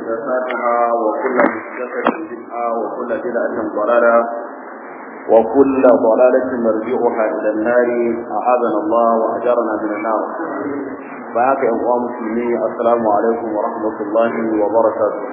محدثاتها وكل محدثة بدعة وكل بدعة ضلالة وكل ضلالة مرجعها إلى النار أعاذنا الله وأجرنا من النار فهاك يا أخوان مسلمين السلام عليكم ورحمة الله وبركاته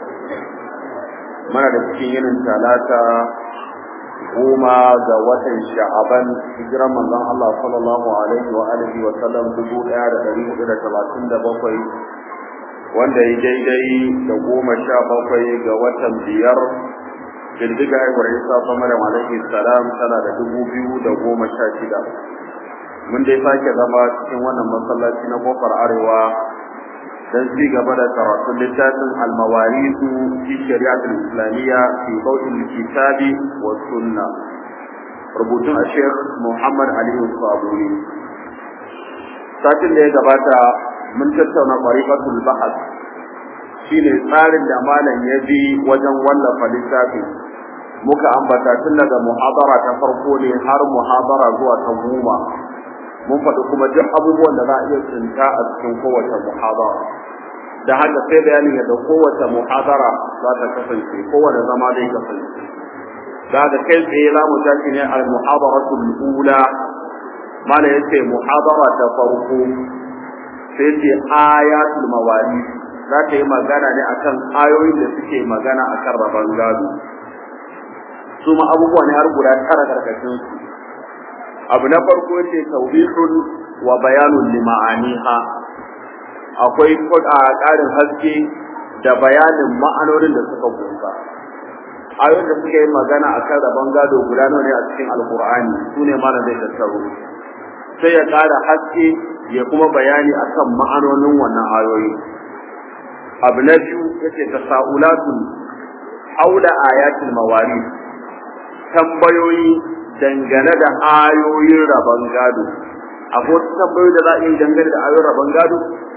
من الاسكين ثلاثة goma ga watan sha'aban hijiran manzon Allah sallallahu alaihi wa alihi wa sallam dubu ɗaya da ɗari hudu da talatin da bakwai wanda ya daidai da goma sha bakwai ga watan biyar bindiga haihuwar Isa Maryam alaihi salam tana da dubu biyu da goma sha shida mun dai sake zama cikin wannan masallaci na kofar arewa dan ci gaba da karatun littafin almawarisu fi shari'atul islamiyya fi bautin kitabi wa sunna rubutun a sheikh muhammad ali sabuni satin da ya gabata mun tattauna tariqatul bahth shine tsarin da malam ya bi wajen wallafa littafin muka ambata tun daga muhabara ta farko ne har muhabara zuwa ta goma mun faɗi kuma duk abubuwan da za a iya tsinta a cikin kowace muhabara da haka sai bayanin yadda kowace muhabara za ta kasance kowane zama zai kasance da haka kai tsaye za mu tashi ne al muhabaratul ula mana yace muhabara ta farko sai ce ayatul mawali za ta yi magana ne akan ayoyin da suke magana akan rabon gado su ma abubuwa ne har guda tara karkashin su abu na farko ce tawbihun wa bayanun lima'aniha akwai a ƙarin haske da bayanin ma'anonin da suka kunsa ayoyin da suke magana akan rabon gado guda nawa ne a cikin alkur'ani sune ma zai tattaro sai ya ƙara haske ya kuma bayani akan ma'anonin wannan ayoyi abu na biyu yace tasaulatun haula ayatul mawarith tambayoyi dangane da ayoyin rabon gado akwai wasu tambayoyi da za a yi dangane da ayoyin rabon gado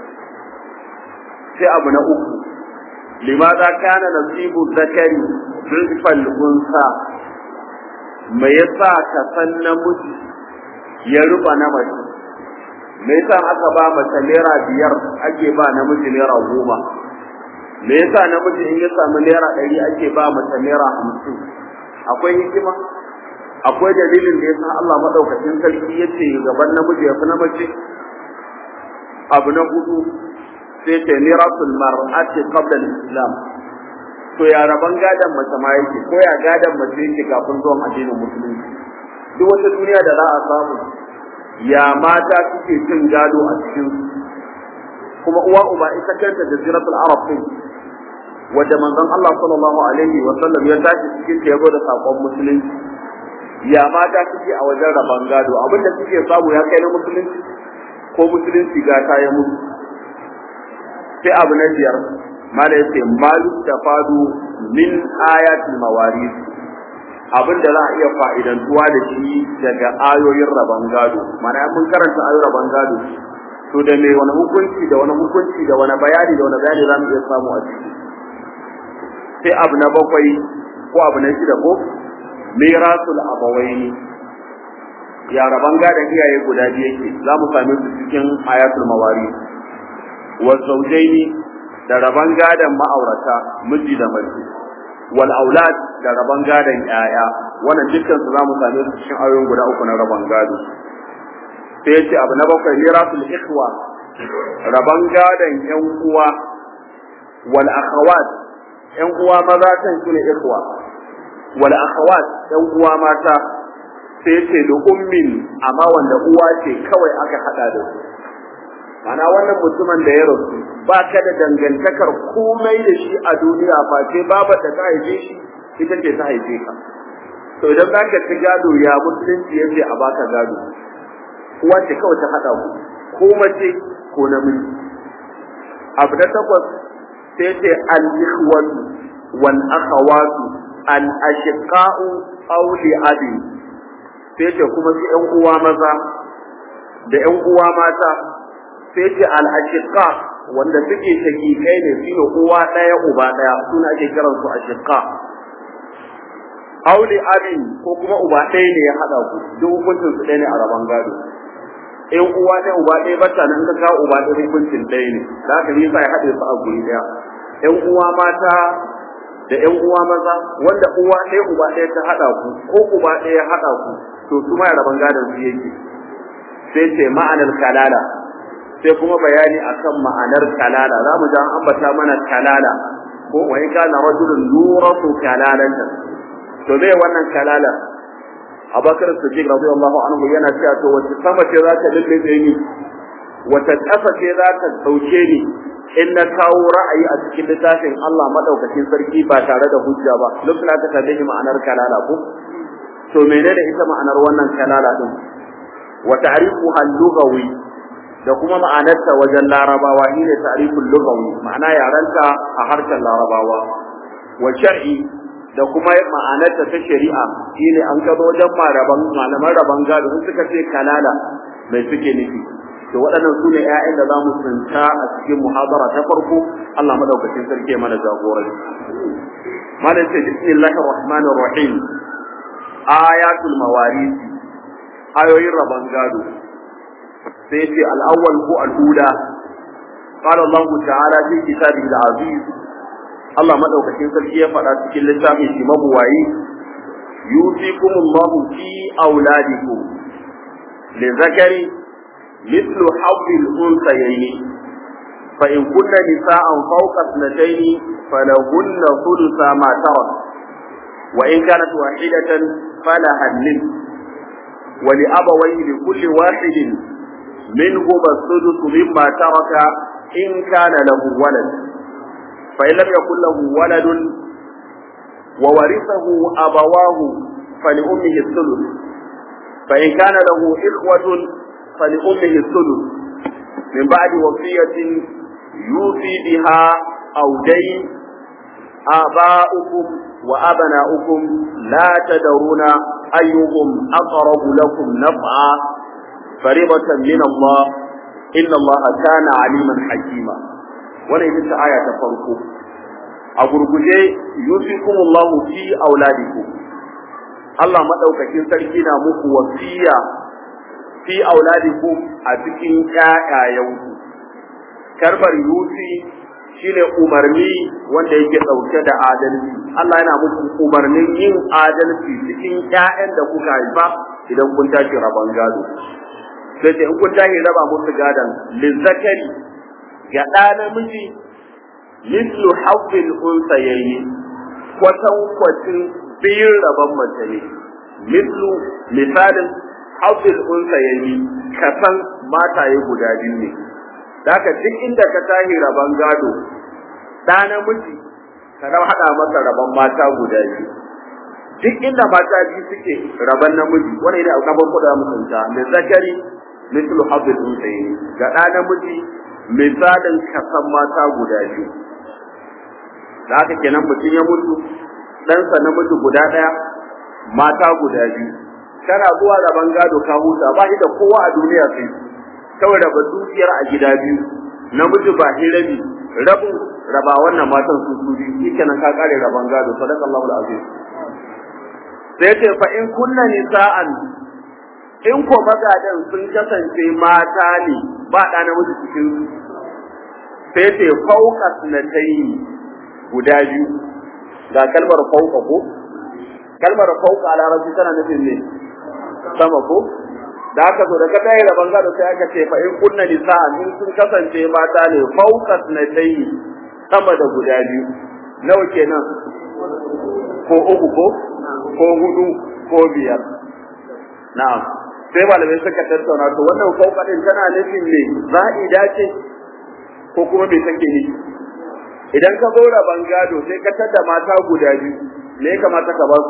sai abu na uku limaza kana nasibu zakari rizfal unsa me yasa ka san namiji ya ruba na mace me yasa aka ba mace naira biyar ake ba namiji naira goma me yasa namiji in ya samu naira ɗari ake ba mace naira hamsin akwai hikima akwai dalilin da yasa Allah madaukakin sarki yace gaban namiji ya fi na mace abu na hudu sai ce mirasul mar'ati qabla al-islam to ya raban gadan mace ma yake ko ya gadan mace yake kafin zuwan addinin musulunci duk wata duniya da za a samu ya mata suke cin gado a cikin kuma uwa uba ita kanta jaziratul arab din wadda manzon Allah sallallahu alaihi wa sallam ya tashi cikin ta yabo da sakon musulunci ya mata suke a wajen raban gado abinda suke samu ya kai na musulunci ko musulunci ga ta ya mutu sai abu na biyar mala yace malu tafadu min ayatil mawarith abin da za a iya fa'idantuwa da shi daga ayoyin rabon gado mana mun karanta ayoyin rabon gado to da me wani hukunci da wani hukunci da wani bayani da wani bayani za mu iya samu a ciki sai abu na bakwai ko abu na shida ko mirasul abawaini ya rabon gadon iyaye guda biyu yake za mu same su cikin ayatul mawarith والزوجين da raban gadan ma'aurata miji da mace wal aulad da raban gadan yaya wannan dukkan su zamu same su cikin ayoyin guda uku na raban gado sai yace abu na bakwai mirasul ikhwa raban gadan yan uwa wal akhawat yan uwa maza kan su ne ikhwa wal akhawat yan uwa mata sai yace da ummin amma wanda uwa ce kawai aka hada da su Mana wannan mutumin da ya rasu ba ka da dangantakar komai da shi a duniya ba sai baba da ta haife shi ita ce ta haife ka to idan za ka ci gado ya musulunci ya ce a baka gado uwa ce kawai ta haɗa ku ko mace ko namiji abu na takwas sai ce al-ikhwatu wal akhawatu al ashiqa'u aw li abi sai ce kuma su ƴan uwa maza da ƴan uwa mata sai ce al-ashiqa wanda suke shakikai ne shine uwa daya uba daya suna ake kiran su ashiqa auli abin ko kuma uba ɗaya ne ya hada ku duk hukuncin su ɗaya ne a raban gado in uwa ɗaya uba ɗaya bata nan ka kawo uba ɗaya hukuncin ɗaya ne da haka ne sa ya haɗe su a guri ɗaya ƴan uwa mata da ƴan uwa maza wanda uwa ɗaya uba ɗaya ta haɗa ku ko uba ɗaya ya haɗa ku to su ma raban gadon su yake sai ce ma'anar kalala sai kuma bayani akan ma'anar kalala za mu ji an ambata mana kalala ko wa in kana rajulun nuratu kalalatan to zai wannan kalala Abubakar Siddiq radiyallahu anhu yana cewa to wace sama ce za ta lullube ni wata ƙasa ce za ta ɗauke ni in na kawo ra'ayi a cikin littafin Allah madaukakin sarki ba tare da hujja ba lokacin aka tambaye ma'anar kalala ko to menene ita ma'anar wannan kalala din wa ta'rifuha al-lughawi da kuma ma'anarta wajen larabawa shine ta'riful lughawi ma'ana yaranta a harshen larabawa wa shar'i da kuma ma'anarta ta shari'a shine an gado wajen malaman malaman raban gado sun suka ce kalala mai suke nufi to waɗannan su ne ƴaƴan da za mu tsinta a cikin muhabara ta farko Allah madaukakin sarki ya mana jagoranci malam ce bismillahir rahmanir rahim ayatul mawarith ayoyin raban gado sai ce al-awwal ko al-ula قال الله تعالى في كتابه العزيز Allah madaukakin sarki ya faɗa cikin littafin shi mabuwayi yusikumullahu fi auladikum li zakari مثل حظ الأنثيين فإن كن نساء فوق اثنتين فلهن ثلث ما ترك وإن كانت واحدة فلها النصف ولأبويه لكل واحد منهما السدس مما ترك إن كان له ولد فإن لم يكن له ولد وورثه أبواه فلأمه الثلث فإن كان له إخوة فلأمه الثلث من بعد وصية يوصي بها أو دين آباؤكم وأبناؤكم لا تدرون أيهم أقرب لكم نفعا فريضة من الله إن الله كان عليما حكيما wannan ita aya ta farko a gurguje yusikumullahu fi auladikum Allah madaukakin sarki na muku wasiya fi auladikum a cikin ƴaƴayenku karbar yusi shine umarni wanda yake dauke da adalci Allah yana muku umarnin yin adalci cikin ƴaƴan da kuka haifa idan kun tashi rabon gado sai in kun tashi raba musu gadon lizzakari ga ɗa namiji mislu haqqil unsayayni kwatan kwatin biyun rabon mace ne mislu misalin haqqil unsayayni kasan mataye guda biyu ne Daka duk inda ka tashi rabon gado ɗa namiji ka dan haɗa masa rabon mata guda biyu duk inda mata biyu suke rabon namiji wani ne a gaban kuɗa mutunta mai zakari mislu haqqil unsayayni ga ɗa namiji misalin kasan mata guda biyu da haka kenan mutum ya mutu ɗansa namiji guda ɗaya mata guda biyu kana zuwa gaban gado ka huta ba shi da kowa a duniya sai kawai raba dukiyar a gida biyu namiji ba shi rabi rabin raba wannan matan su su biyu shi kenan ka kare raban gado sadaqallahu alazim sai ce fa in kunna nisa'an in ko magadan sun kasance mata ne ba ɗa namiji cikin su sai ce fauka sunatayi guda biyu ga kalmar fauka ko kalmar fauka a larabci tana nufin ne sama ko da aka zo da kada da bangaro sai aka ce fa in kunna nisa'an in sun kasance mata ne fauka sunatayi sama da guda biyu nawa kenan ko uku ko ko hudu ko biyar na'am sai malamai suka tattauna to wannan fauka din tana nufin ne za'ida ce ko kuma bai take ni idan ka zo raban gado sai ka tada mata guda biyu me ya kamata ka ba su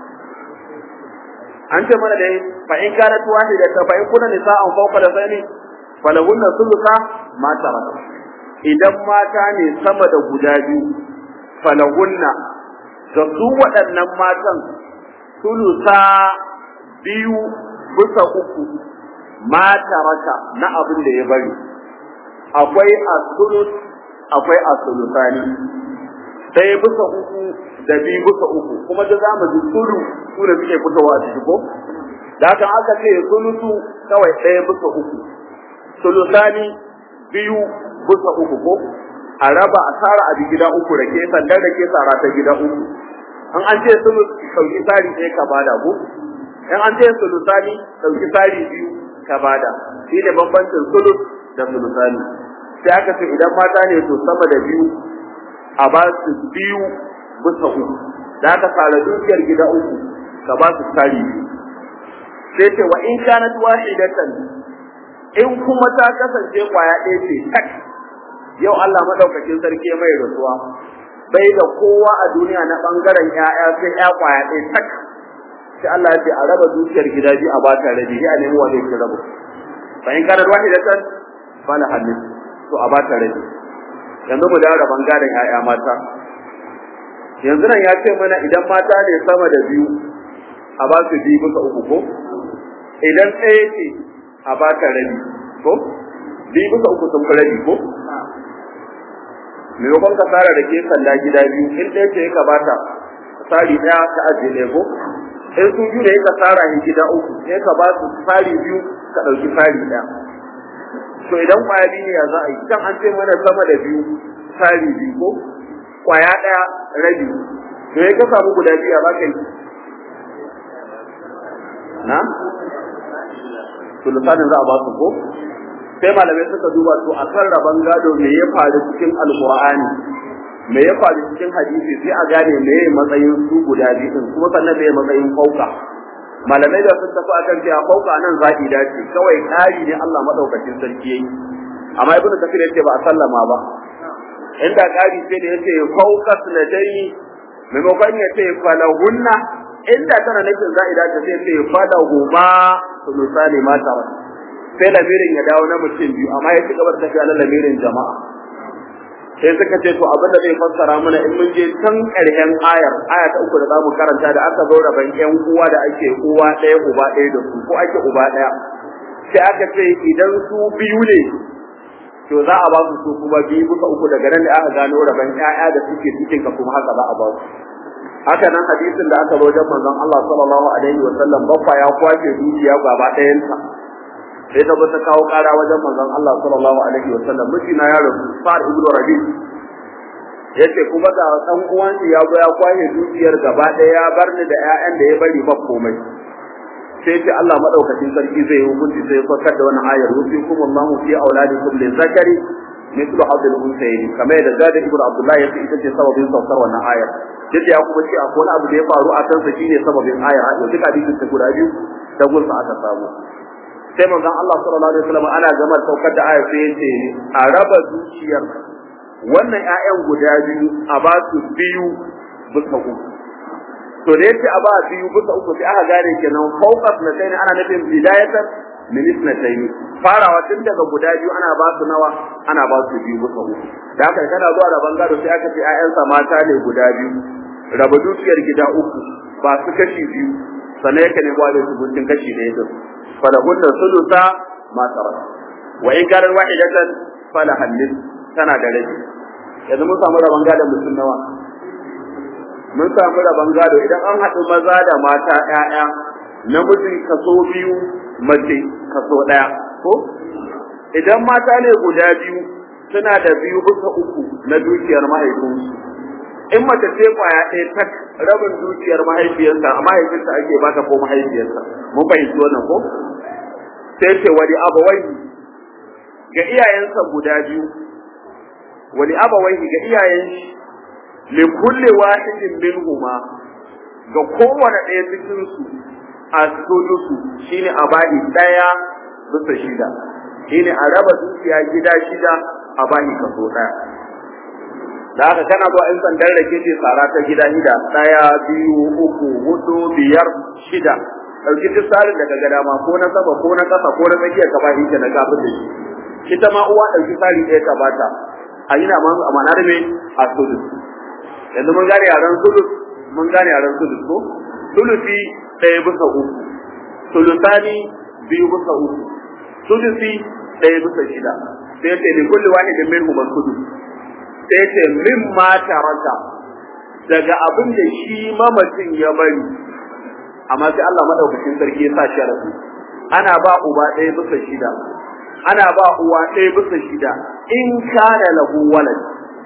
an ce mana dai fa in kana tuwani da ta fa in kuna nisa'an fawqa da sani falahunna sulusa ma taraka idan mata ne sama da guda biyu falahunna ga su waɗannan matan sulusa biyu bisa uku ma taraka na abin da ya bari akwai asulus akwai asulusani ɗaya bisa uku da biyu bisa uku kuma da zamu ji sulu su da suke fitowa a ciki ko da haka aka ce sulusu kawai ɗaya bisa uku sulusani biyu bisa uku ko a raba a tsara a gida uku da ke sandan da ke tsara ta gida uku an an ce sulus sauki tsari ɗaya ka bada ko in an ce sulusani sauki tsari biyu ka bada shi ne bambancin sulus da sulusani sai aka ce idan mata ne to sama da biyu a ba su biyu bisa uku da aka tsara dukiyar gida uku ka ba su tsari biyu sai ce wa in kanat wahidatan in kuma ta kasance kwaya ɗaya ce tak yau Allah madaukakin sarki mai rasuwa bai da kowa a duniya na bangaren ƴaƴa sai ƴa kwaya ɗaya tak sai Allah ya ce a raba dukiyar gida biyu a ba ta rabi ya nemi wa zai rabu fa in kanat wahidatan fala hadith to a ba ta rabi yanzu mu dawo da bangaren ƴaƴa mata yanzu nan ya ce mana idan mata ne sama da biyu a ba su biyu bisa uku ko idan ɗaya ce a ba ta rabi ko biyu bisa uku sun fi rabi ko maimakon ka tsara da ke sanda gida biyu in ɗaya ce ka bata tsari ɗaya ka ajiye ɗaya ko in sun biyu da ka tsara shi gida uku sai ka ba su tsari biyu ka ɗauki tsari ɗaya to idan kwaya biyu ne ya za a yi kan an ce mana sama da biyu tsari biyu ko kwaya ɗaya rabi to ya ka samu guda biyu a ba ka yi na sulusanin za a ba su ko sai malamai suka duba to a kan rabon gado me ya faru cikin alkur'ani me ya faru cikin hadisi sai a gane me ya matsayin su guda biyu kuma sannan me ya matsayin fauka malamai da sun tafi akan cewa fauka nan zaɓi dace kawai ƙari ne Allah madaukakin sarki yayi amma ibnu kafir yace ba a sallama ba inda ƙari sai da yace fauka sunadai maimakon ya ce falahunna inda tana nufin za'ida ta sai ce falahuma sulusani mata sai lamirin ya dawo na mutum biyu amma ya ci gaba da tafiya na lamirin jama'a sai suka ce to abin da zai fassara mana in mun je can ƙarshen ayar aya ta uku da zamu karanta da aka zo raban ƴan uwa da ake uwa ɗaya uba ɗaya da su ko ake uba ɗaya sai aka ce idan su biyu ne to za a ba su su kuma biyu bisa uku daga nan da aka gano raban ƴaƴa da suke cikin ka kuma haka za a ba su haka nan hadisin da aka zo wajen manzon Allah sallallahu alaihi wa sallam bakwa ya kwace dukiya gaba ɗayanta sai ta ta kawo kara wajen manzon Allah sallallahu alaihi wa sallam mijina ya rasu Sa'ad ibn Rabi yace kuma da dan uwan ya zo ya kwaye dukiyar gaba ɗaya ya bar ni da ƴaƴan da ya bari ba komai sai ce Allah madaukakin sarki zai hukunci sai ya fakar da wannan ayar yusikum Allahu fi auladikum li zakari mithlu hadd al-unsayni kamar yadda Zada ibn Abdullah yace ita ce sababin saukar wannan ayar duk ya kuma ce akwai wani abu da ya faru a kansa shine sababin ayar a duk hadisin ta guda biyu da gursa aka samu sai manzon Allah sallallahu alaihi wasallam ana gama saukar da ayat sai yace a raba zuciyar wannan ƴaƴan guda biyu a ba su biyu bisa uku to da yace a ba biyu bisa uku sai aka gane kenan fawqat na sai ana nufin bidayatan min isnatayn farawa tun daga guda biyu ana ba su nawa ana ba su biyu bisa uku da haka kana zuwa da bangaro sai aka ce ƴaƴansa mata ne guda biyu raba dukiyar gida uku ba su kashi biyu sannan yake ne gwada su gudun kashi da yake falahunna sulusa ma tarak wa in karar wahidatan falahan nis tana da rabi yanzu mun samu rabon gado mutum nawa mun samu rabon gado idan an haɗu maza da mata ƴaƴa namiji kaso biyu mace kaso ɗaya ko idan mata ne guda biyu suna da biyu bisa uku na dukiyar mahaifinsu in mace ce kwaya ɗaya tak rabin dukiyar mahaifiyarsa a mahaifinsa ake bata ko mahaifiyarsa mun fahimci wannan ko sai ce wani abawai ga iyayensa guda biyu wani abawai ga iyayen shi li kulli wahidin minhuma ga kowane ɗaya cikin su a sulusu shine a bani ɗaya bisa shida shine a raba dukiya gida shida a bani kaso ɗaya da haka kana zuwa in sandan rake ce tsara ta gida shida ɗaya biyu uku hudu biyar shida ɗauki duk tsarin daga gada ma ko na sama ko na ƙasa ko na tsakiyar ka ba shi na kafin da shi ita ma uwa ɗauki tsari ɗaya ka bata a yi na ma a manar me a sulus yanzu mun gane yaren sulus mun gane yaren sulus ko sulusi ɗaya bisa uku sulusani biyu bisa uku sulusi ɗaya bisa shida sai ce li kulli wahidin minhum al-sudus sai ce min ma taraka daga abin da shi mamacin ya bari amma sai Allah madaukakin sarki ya sa sharafi ana ba uba ɗaya bisa shida ana ba uwa ɗaya bisa shida in kana lahu walad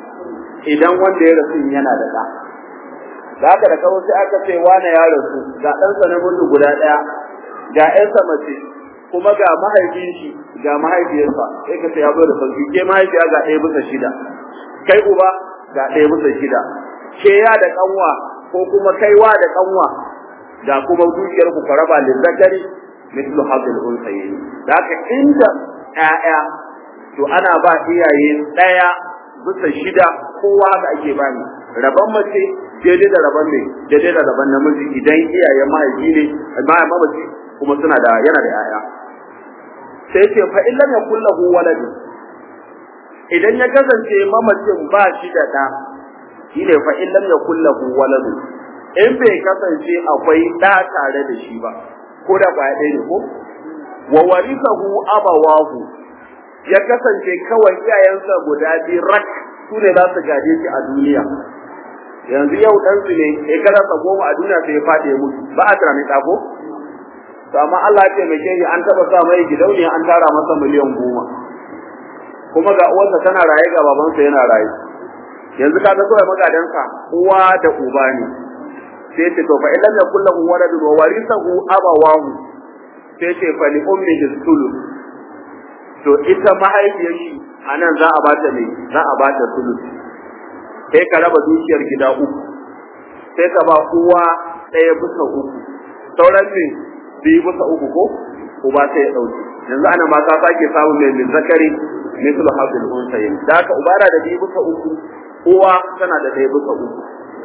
idan wanda ya rasu yana da ɗa da haka da kawo sai aka ce wane ya rasu ga ɗansa na mutu guda ɗaya ga ƴansa mace kuma ga mahaifin shi ga mahaifiyarsa sai ka ce ya zo da sauki ke mahaifiya ga ɗaya bisa shida kai uba ga ɗaya bisa shida ke ya da ƙanwa ko kuma kaiwa da ƙanwa ga kuma dukiyar ku raba lizzakari mithlu hadhil unsayin da haka inda ƴaƴa to ana ba iyaye ɗaya bisa shida kowa haka ake bani rabon mace daidai da rabon ne daidai da rabon namiji idan iyayen mahaifi ne mamaci kuma suna da yana da ƴaƴa sai ce fa illam yakul lahu walad idan ya kasance mamacin ba shi da ɗa shine fa illam yakul lahu walad in bai kasance akwai ɗa tare da shi ba ko da kwaya ɗaya ne ko wa warisahu abawahu ya kasance kawai iyayensa guda biyu rak su ne za su gaje shi a duniya yanzu yau ɗansu ne ya karasa goma a duniya sai ya faɗi ya mutu ba a tunanin ɗako to amma Allah ya taimake shi an taɓa sa mai gidauniya an tara masa miliyan goma kuma ga uwarsa tana raye ga babansa yana raye yanzu kaga kawai magadansa uwa da uba ne sai ce to fa idan ya kullu waladun wa warisahu abawahu sai ce fa li ummihi sulus to ita mahaifiyar shi anan za a bata ne za a bata sulus sai ka raba dukiyar gida uku sai ka ba uwa ɗaya bisa uku sauran ne biyu bisa uku ko uba sai ya ɗauki yanzu ana ma ka sake samun mai min zakari mislu hasil unsayin da haka uba na da biyu bisa uku uwa tana da ɗaya bisa uku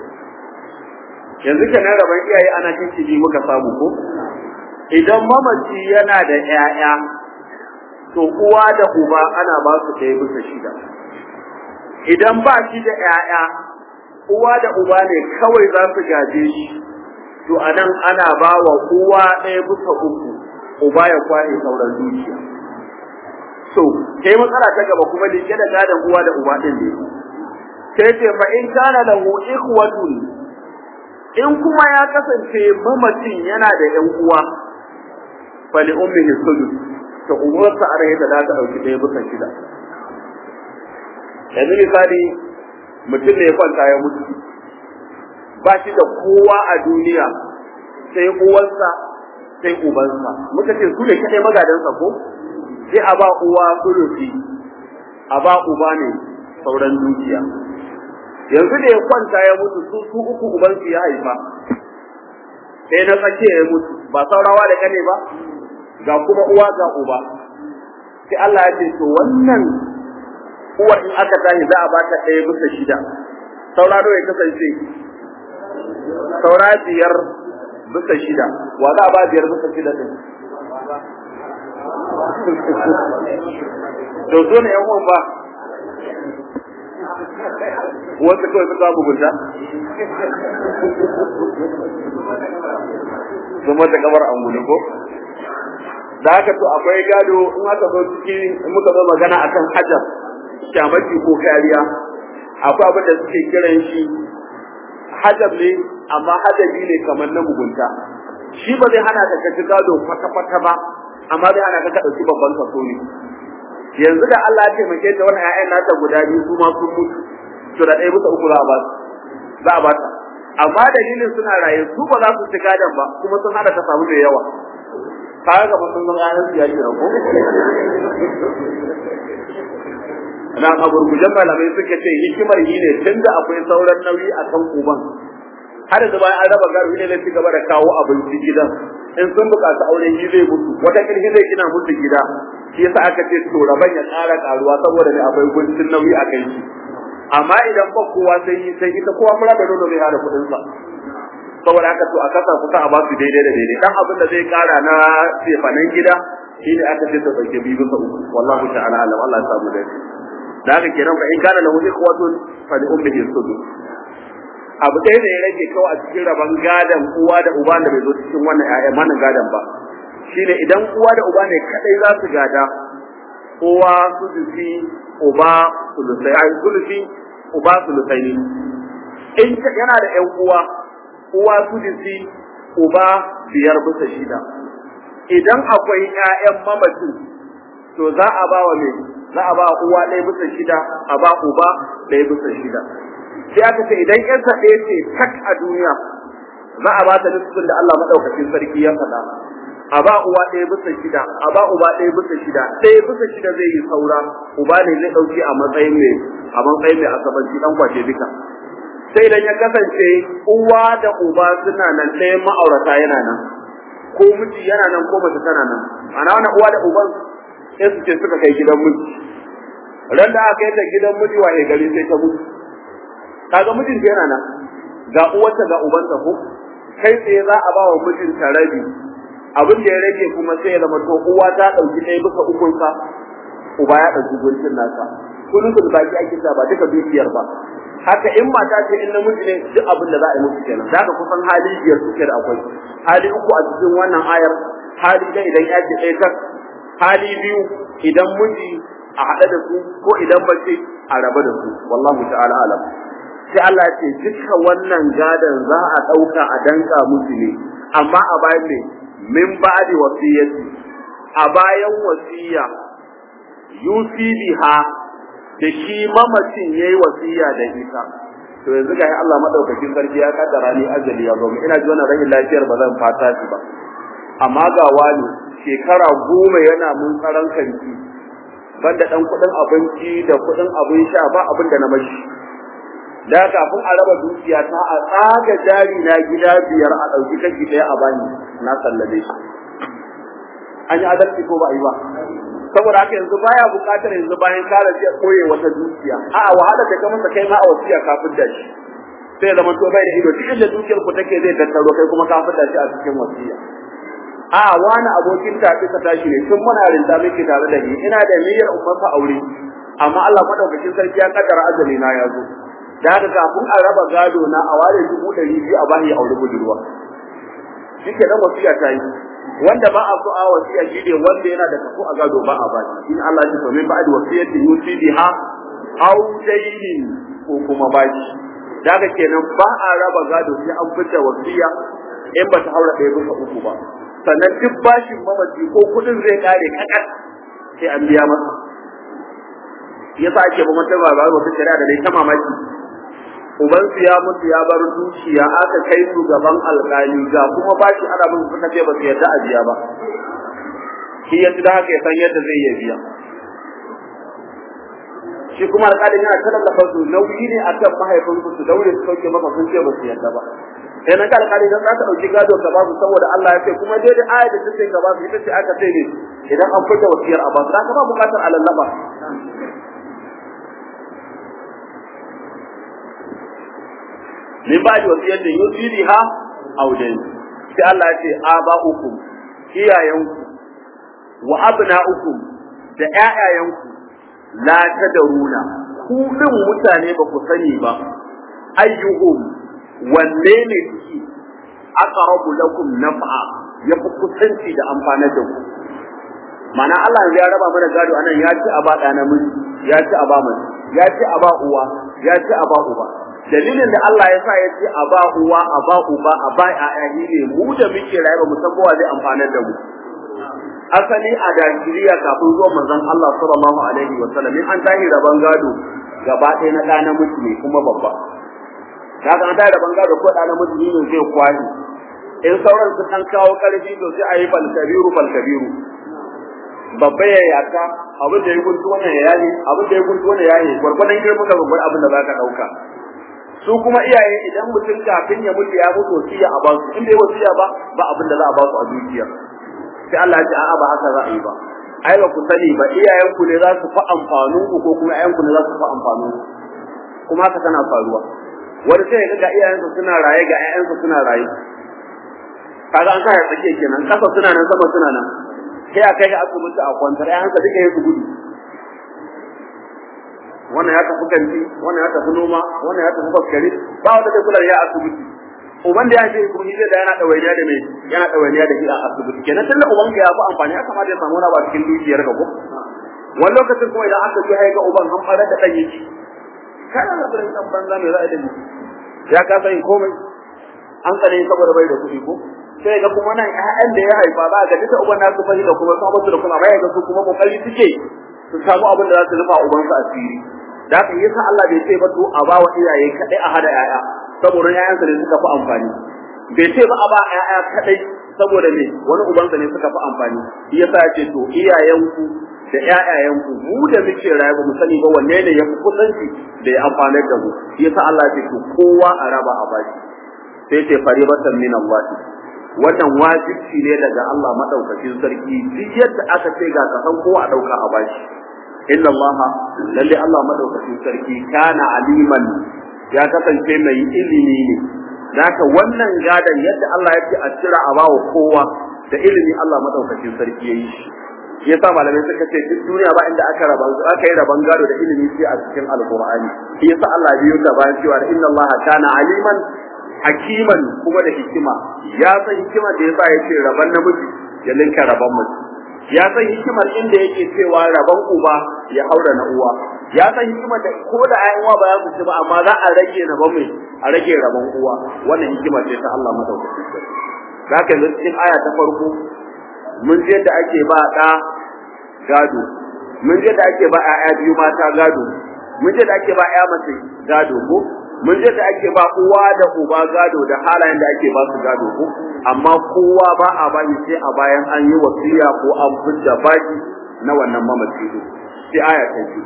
yanzu kenan rabon iyaye ana kici bi muka samu ko idan mamaci yana da ƴaƴa to uwa da uba ana ba su ɗaya bisa shida idan ba shi da ƴaƴa uwa da uba ne kawai za su gaje shi to anan ana ba wa uwa ɗaya bisa uku uba ya kwaye sauran dukiya so sai matsala ta gaba kuma da da gadon uwa da uba ɗin ne sai ce fa in kana lahu ikhwatun in kuma ya kasance mamacin yana da ƴan uwa fali ummihi sudus to uwarsa a rai da za ta ɗauki ɗaya bisa shida yanzu misali mutum ne ya kwanta ya mutu ba shi da kowa a duniya sai uwarsa sai ubansa muka ce su ne kaɗai magadansa ko sai a ba uwa sulusi a ba uba ne sauran dukiya yanzu da ya kwanta ya mutu su su uku ubansu ya haifa sai na tsakiya ya mutu ba saurawa da kane ba ga kuma uwa ga uba sai Allah ya ce to wannan uwa in aka tashi za a ba ta ɗaya bisa shida saura nawa ya kasance saura biyar bisa shida wa za a ba biyar bisa shida din to so ne yan uwan ba wasu kawai suka mugunta zama da kamar an gudu ko da haka to akwai gado in aka zo ciki in muka zo magana akan hajar shamaki ko kariya akwai abin da suke kiran shi hajar ne amma hadabi ne kamar na mugunta shi ba zai hana ka kaci gado kwata-kwata ba amma zai hana ka ka ɗauki babban kaso ne yanzu da Allah ya taimake ta wannan ƴaƴan nata guda biyu su ma sun mutu to da ɗaya bisa uku za a ba za a ba ta amma dalilin suna raye su ba za su ci gadon ba kuma sun hada ta samu da yawa kaga ga sun zama ƴaƴan su ya kira ko na a gurgujen malamai suka ce hikimar yi ne tunda akwai sauran nauyi a kan uban har da bayan an raba garo ne zai ci gaba da kawo abinci gidan in sun buƙaci auren yi zai mutu wata kirki zai gina musu gida shi yasa aka ce to raban ya ƙara ƙaruwa saboda ne akwai guntun nauyi a kai shi amma idan ba kowa sai sai ita kowa fara da nono zai hada kuɗin sa saboda haka to a kasa kusa a ba su daidai da daidai dan abin da zai ƙara na sefanen gida shine aka ce ta dauke biyu bisa uku wallahu ta'ala alam Allah ya samu daidai da haka kenan fa in kana lahu ikhwatun fa li ummihi sudus abu ɗaya da ya rage kawai a cikin rabon gadon uwa da uba da bai zo cikin wannan ƴaƴan wannan gadon ba shine idan uwa da uba ne kadai za su gada uwa sudusi uba sulusai ai sulusi uba sulusai ne in yana da ƴan uwa uwa sudusi uba biyar bisa shida idan akwai ƴaƴan mamacin to za a ba wa mai za a ba uwa ɗaya bisa shida a ba uba ɗaya bisa shida sai aka ce idan yarsa ɗaya ce tak a duniya za a ba ta nufin da Allah madaukakin sarki ya faɗa a ba uwa ɗaya bisa shida a ba uba ɗaya bisa shida ɗaya bisa shida zai yi saura uba ne zai ɗauki a matsayin mai a matsayin mai asabanci ɗan kwace duka sai idan ya kasance uwa da uba suna nan ɗaya ma'aurata yana nan ko miji yana nan ko mace tana nan ana wannan uwa da uban sai su ce suka kai gidan miji ran da aka yi ta gidan miji wa gari sai ta mutu kaga mijinta yana nan ga uwarta ga ubansa ko kai tsaye za a ba wa mijinta rabi abin da ya rage kuma sai ya zama to uwa ta dauki ɗaya bisa ukun sa uba ya dauki gurbin nasa kullum da baki ake ta ba duka dukiyar ba haka in mata ce in namiji ne duk abin da za a yi musu kenan zaka kusan hali biyar suke da akwai hali uku a cikin wannan ayar hali da idan ya ce ɗaya tak hali biyu idan miji a haɗe da su ko idan bace a raba da su wallahu ta'ala alam sai Allah ya ce duka wannan gadan za a ɗauka a danka musu ne amma a bayan ne min ba'di wasiyati a bayan wasiya yusi biha da shi mamacin yayi wasiya da ita to yanzu ga Allah madaukakin sarki ya kaddara ni ajali ya zo ina ji wannan rashin lafiyar ba zan fata shi ba amma ga wani shekara goma yana mun tsaron kanki banda dan kudin abinci da kudin abin sha ba abin da na mashi da kafin a raba dukiya ta a tsaga jari na gida biyar a ɗauki kashi ɗaya a bani na sallame shi an yi adalci ko ba a yi ba saboda haka yanzu baya buƙatar yanzu bayan kare shi koye wata dukiya a'a wahala ta kamar kai ma a wasiya kafin da shi sai zama to bai da ido cikin da dukiyar ku take zai tattaro kai kuma kafin da shi a cikin wasiya a'a wani abokin tafi ka tashi ne tun muna rinta miki tare da ni ina da niyyar umma aure amma Allah madaukakin sarki ya kaddara azali na ya zo da haka kafin a raba gado na a ware dubu ɗari biyu a bani aure budurwa shi ke nan wasiya ta yi wanda ba a so a wasiya shi ne wanda yana da kafo a gado ba a ba shi in Allah ya ce min ba'd wasiyati yusi biha aw daynin ko kuma bashi da haka kenan ba a raba gado sai an fita wasiya in ba ta haura ɗaya bisa uku ba sannan duk bashin mamaci ko kuɗin zai kare kakat sai an biya masa yasa ake ba mata ba wata shari'a da dai ta mamaki ubansu ya mutu ya bar dukiya aka kai su gaban alƙali ga kuma bashi ana bin suka ce ba su yarda a biya ba shi ya da haka ya san yadda zai iya biya shi kuma alƙalin yana tallafa su nauyi ne a kan mahaifinsu su daure su sauke maka sun ce ba su yarda ba sai na ga alƙali dan za ka ɗauki gado ka ba su saboda Allah ya ce kuma daidai aya da ta ce ka ba su ita ce aka sai ne idan an fita wasiyar a ba su ka ba buƙatar alallaba min ba da wasiyar da yusi biha audain sai Allah ya ce aba'ukum iyayenku wa abna'ukum da ƴaƴayenku la tadaruna ku din mutane ba ku sani ba ayyuhum wanne ne suke aqrabu lakum naf'a ya fi kusanci da amfanar da ku mana Allah ya raba mana gado anan ya ci a ba ɗa namiji ya ci a ba mace ya ci a ba uwa ya ci a ba uba dalilin da Allah ya sa ya ce a ba uwa a ba uba a ba ƴaƴa ne mu da muke rayuwa mu san kowa zai amfanar da mu asali a Najeriya kafin zuwa manzon Allah sallallahu alaihi wa sallam in an tahi raban gado gaba ɗaya na ɗa namiji ne kuma babba kaga an tahi raban gado ko ɗa namiji ne zai kwani in sauran su kan kawo ƙarfi to sai a yi balkabiru balkabiru babba ya yaka abin da ya guntu wannan ya yaye abin da ya guntu wannan ya yaye gwargwadon girman ka babban abin da za ka ɗauka su kuma iyaye idan mutum kafin ya mutu ya mutu wasiya a ba su in bai wasiya ba ba abin da za a ba su a dukiya sai Allah ya ce a'a ba haka za a yi ba ai ba ku sani ba iyayen ku ne za su fa amfanin ku ko kuma iyayen ku ne za su fa amfanin ku kuma haka tana faruwa wani sai ga iyayensa suna raye ga ƴaƴansa suna raye kaga an sa ya tsakiya kenan kasa suna nan sama suna nan sai a kai ga asibiti a kwantar ƴaƴansa duka ya su gudu wannan ya tafi kanti wannan ya tafi noma wannan ya tafi faskari ba wanda zai kula da ya asibiti uban da ya ce kuma shi da yana ɗawainiya da mai yana ɗawainiya da shi a asibiti kenan tunda uban ka ya fi amfani ya kamata ya samu wani ba cikin dukiyar ka ko wani lokacin kuma idan aka ji ga uban an fara da ɗan yake kana da ɗan ɗan banza mai ra'ayi da ni ya kasa yin komai an tsare saboda bai da kuɗi ko sai ga kuma nan ƴaƴan da ya haifa ba ga duka uban nasu fashi da kuma sabon da kuma bai ga su kuma kokari suke su samu abin da za su rufa uban su asiri da haka yasa Allah bai ce ba to a ba wa iyaye kadai a hada yaya saboda yayansa ne suka fi amfani bai ce ba a ba yaya kadai saboda me wani ubansa ne suka fi amfani yasa ya ce to iyayenku da ƴaƴayenku mu da muke raye ba mu sani ba wanne ne ya fi kusanci da ya amfanar da mu yasa Allah ya ce to kowa a raba a bashi sai ce faribatan min Allah wannan wajibi ne daga Allah madaukakin sarki duk yadda aka ce ga kasan kowa a dauka a bashi inna Allah lalle Allah madaukakin sarki kana aliman ya kasance mai ilimi ne zaka wannan gadan yadda Allah ya ce a cira a bawa kowa da ilimi Allah madaukakin sarki yayi shi yasa malamai suka ce duk duniya ba inda aka raba aka yi raban gado da ilimi sai a cikin alqur'ani shi yasa Allah biyo ta bayan cewa inna Allah kana aliman hakiman kuma da hikima ya san hikimar da yasa yake raban namiji ya linka raban mace ya san hikimar inda yake cewa raban uba ya haura na uwa ya san hikimar da ko da ayan uwa ba ya mutu ba amma za a rage na mai a rage raban uwa wannan hikimar ce ta Allah madaukakin sarki zaka yanzu cikin aya ta farko mun je da ake ba da gado mun je da ake ba ƴaƴa biyu mata gado mun je da ake ba ƴa mace gado ko mun je da ake ba uwa da uba gado da halayen da ake ba su gado ko amma kowa ba a bani sai a bayan an yi wasiya ko an fidda baki na wannan mamaci ne sai aya ta biyu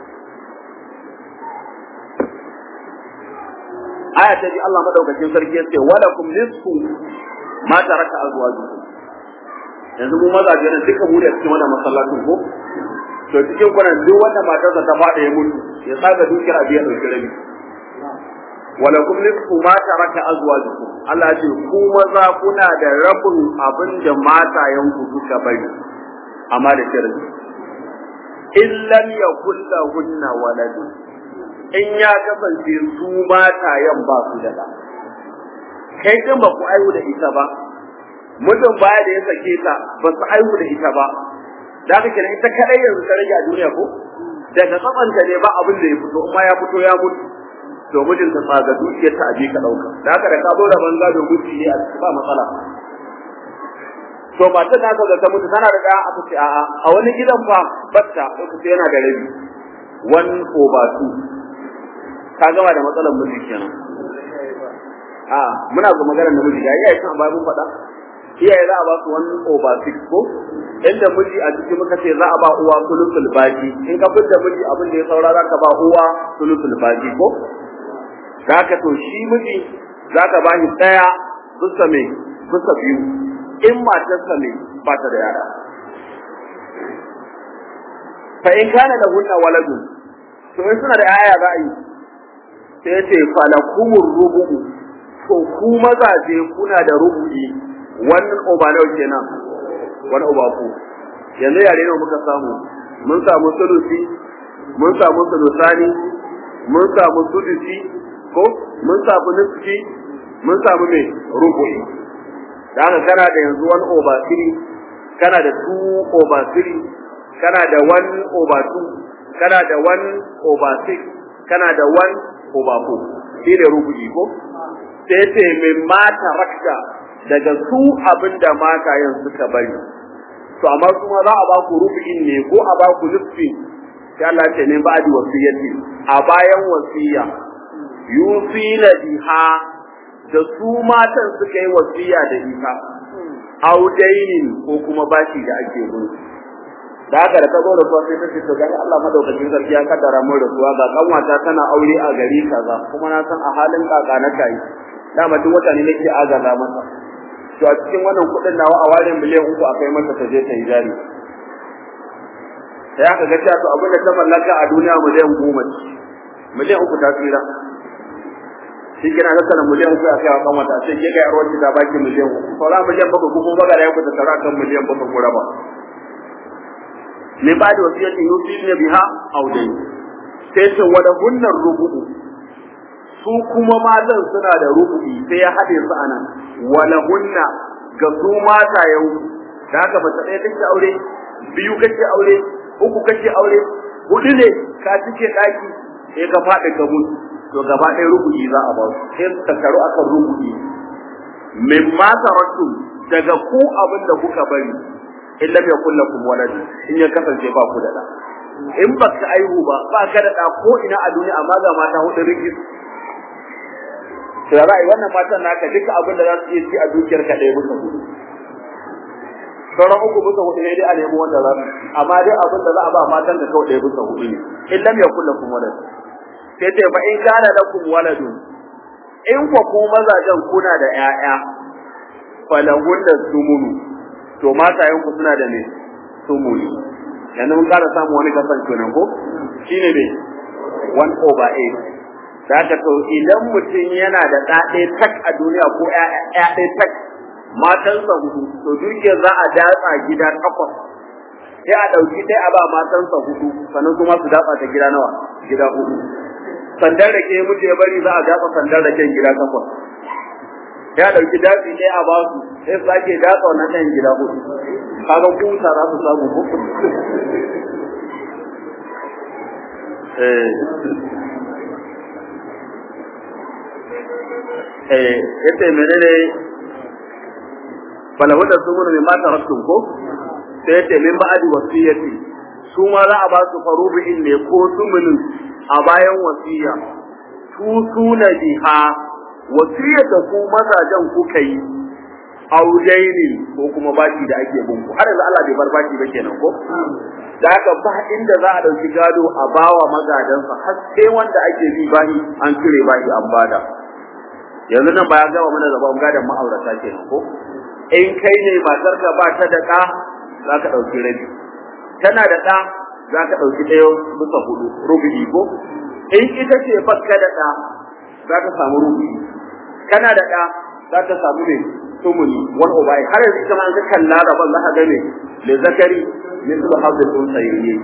aya ta biyu Allah madaukakin sarki ya ce walakum nisfu ma taraka azwajukum yanzu mu mazaje ne duka mu da cikin wannan masallacin ko to cikin kunan duk wanda matarsa ta fada ya mutu ya tsaga dukiyar abiya dauki rabi walakum nisfu ma taraka azwajukum Allah ya ce ku maza kuna da rabin abin da matayen ku suka bari amma da shirin in lam yakul lahunna waladun in ya kasance su matayen ba su da da kai din ba ku aiwu da ita ba mutum baya da ya sake ta ba su aiwu da ita ba da haka kenan ita kadai yanzu ta rage a duniya ko daga tsabanta ne ba abin da ya fito kuma ya fito ya mutu to mijin ta tsaga dukiyar ta aje ka dauka da haka da ka zo da banza da miji ne a cikin ba matsala to ba ta naka ga ta mutu tana da ɗaya aka ce a'a a wani gidan fa batta ko ce yana da rabi one over two ka gama da matsalar miji kenan a muna ga maganar namiji ga iyaye kan ba mun faɗa iyaye za a ba su one over six ko inda miji a cikin muka ce za a ba uwa sulusul baki in ka fitar miji abin da ya saura za ka ba uwa sulusul baki ko zaka to shi miji zaka ba shi daya bisa me bisa biyu in matarsa ne ba ta da yara fa in kana da hunna waladun to in suna da yaya za a yi sai ce falakumur rubu'u to ku mazaje kuna da rubu'i wannan oba nawa kenan wani oba ku yanzu yare ne muka samu mun samu sulusi mun samu sulusani mun samu sudusi ko mun samu nisfi mun samu me rubu'i da haka kana da yanzu wani over three kana da two over three kana da one over two kana da one over six kana da one over four shi ne rubu'i ko sai ce min mata rakta daga su abin da mata yin suka bari to amma kuma za a ba ku rubu'in ne ko a ba ku nufi sai Allah ce ne ba di wasiyati a bayan wasiya yusina biha da su matan suka yi wasiya da ita audainin ko kuma bashi da ake bin da haka da ka zo da sai ta ce to gani Allah madaukakin sarki ya kaddara mun rasuwa ga kanwata tana aure a gari kaza kuma na san a halin kaka na kai dama duk wata ne nake agaza masa to a cikin wannan kuɗin nawa a ware miliyan uku a kai masa ta je ta yi jari sai aka ga cewa to abin da ta mallaka a duniya miliyan goma miliyan uku ta tsira shi kina ga sanan miliyan uku a kai wa kan wata sai ke ga yarwar ta baki miliyan uku saura miliyan bakwai ko kuma baga da yanku ta tara kan miliyan bakwai ko raba ne ba da wasiyatin yusi ne biha audai sai ce wada hunnar rubu'u su kuma matan suna da rubu'i sai ya haɗe su anan wala hunna ga su mata yau da haka mace ɗaya kake aure biyu kake aure uku kake aure hudu ne ka cike ɗaki sai ka faɗi ka mutu to gaba ɗaya rubu'i za a ba su sai su tattaru akan rubu'i min ma tarattum daga ku abin da kuka bari in lam yakul lakum walad in ya kasance ba ku da da in baka aihu ba ba ka da ɗa ko ina a duniya amma ga mata hudu rigis to za a yi wannan matan naka duka abin da za su iya ci a dukiyar ka ɗaya bisa hudu sauran uku bisa hudu ne dai a nemi wanda za su amma dai abin da za a ba matan da kawai ɗaya bisa hudu ne in lam yakul lakum walad sai ce fa in kana lakum waladun in ko ku mazajen kuna da ƴaƴa falahun da sumunu to matayen ku suna da ne sumuni yanzu mun ƙara samu wani kasan kenan ko shine ne one over eight da haka to idan mutum yana da ɗa ɗaya tak a duniya ko ƴaƴa ɗaya tak matansa hudu to dukiyar za a datsa gida takwas sai a ɗauki ɗaya a ba matansa hudu sannan kuma su datsa ta gida nawa gida hudu sandar da ke mutu ya bari za a datsa sandar da ke gida takwas ya ɗauki datsi ɗaya a ba su sai su sake datsa wannan ɗayan gida hudu kaga kusa za su samu ko eh yace menene falahu da sumunu min ma taraktum ko sai yace min ba'di wasiyati su ma za a ba su farubi'in ne ko sumunin a bayan wasiya tusuna biha wasiyar da ku mazajen kuka yi aujaini ko kuma baki da ake bin ku har yanzu Allah bai bar baki ba kenan ko da haka ba inda za a dauki gado a bawa magadansa har sai wanda ake bi bahi an cire bahi an bada yanzu nan ba ya gama mana zaban gadon ma'aurata kenan ko in kai ne matarka ba ta da ɗa za ka ɗauki rabi tana da ɗa za ka ɗauki ɗaya bisa hudu rubu'i ko in ita ce bakka da ɗa za ka samu rubu'i kana da ɗa za ka samu ne tumuni wani ubai har yanzu ita ma an ka kalla rabon za ka ga ne le zakari mislu hadda tun sayyiye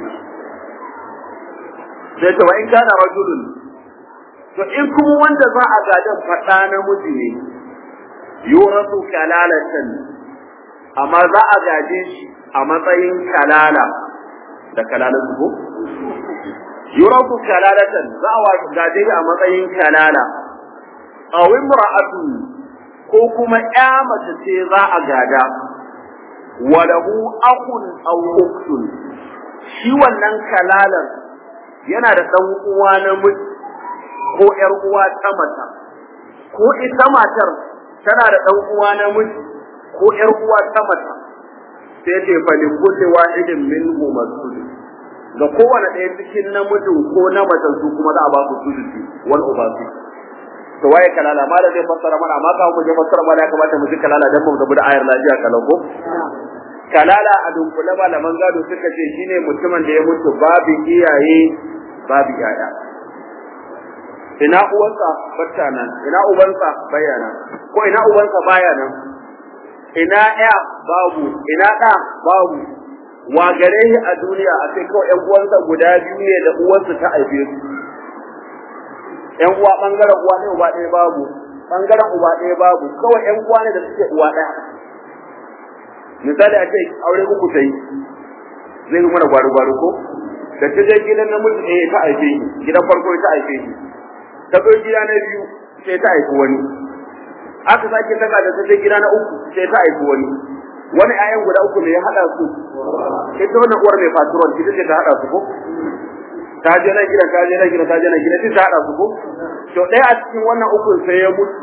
sai ta wa in kana rajulun to in kuma wanda za a gadan faɗa namiji ne yurasu kalalatan amma za a gaje shi a matsayin kalala da kalalan ko yurasu kalalatan za a gaje shi a matsayin kalala aw imra'atu ko kuma ƴa mace ce za a gada walahu akhun aw ukhtun shi wannan kalalar yana da dan uwa namiji ko ƴar uwa ta mata ko ita matar tana da ɗan uwa namiji ko ƴar uwa ta mata sai ce fa li kulli wahidin minhu masud ga kowane ɗaya cikin namijin ko na macen su kuma za a ba su sudusi wal ubasi to waye kalala ma da zai fassara mana amma ka mu je fassara mana ya kamata mu ji kalala dan mu gabu da ayar lafiya kalau ko kalala a dunkule malaman gado suka ce shine mutumin da ya mutu babu iyaye babu yaya ina uwansa bata nan ina ubansa baya nan ko ina ubansa baya nan ina ya babu ina da babu wa gare shi a duniya a sai kawai ƴan uwansa guda biyu ne da uwarsa ta haife su ƴan uwa bangaren uwa ne uba ɗaya babu bangaren uba ɗaya babu kawai ƴan uwa ne da suke uwa ɗaya misali a ce aure uku ta yi zai yi mana gwaro-gwaro ko da ta je gidan namiji ɗaya ta haife shi gidan farko ta haife shi ta zo gida na biyu sai ta haifi wani aka sake daga da ta je gida na uku sai ta haifi wani wani ayan guda uku ne ya hada su ita wannan uwar mai faturon ita ce ta hada su ko ta je na gida ta je na gida ta je na gida sai ta hada su ko to ɗaya a cikin wannan uku sai ya mutu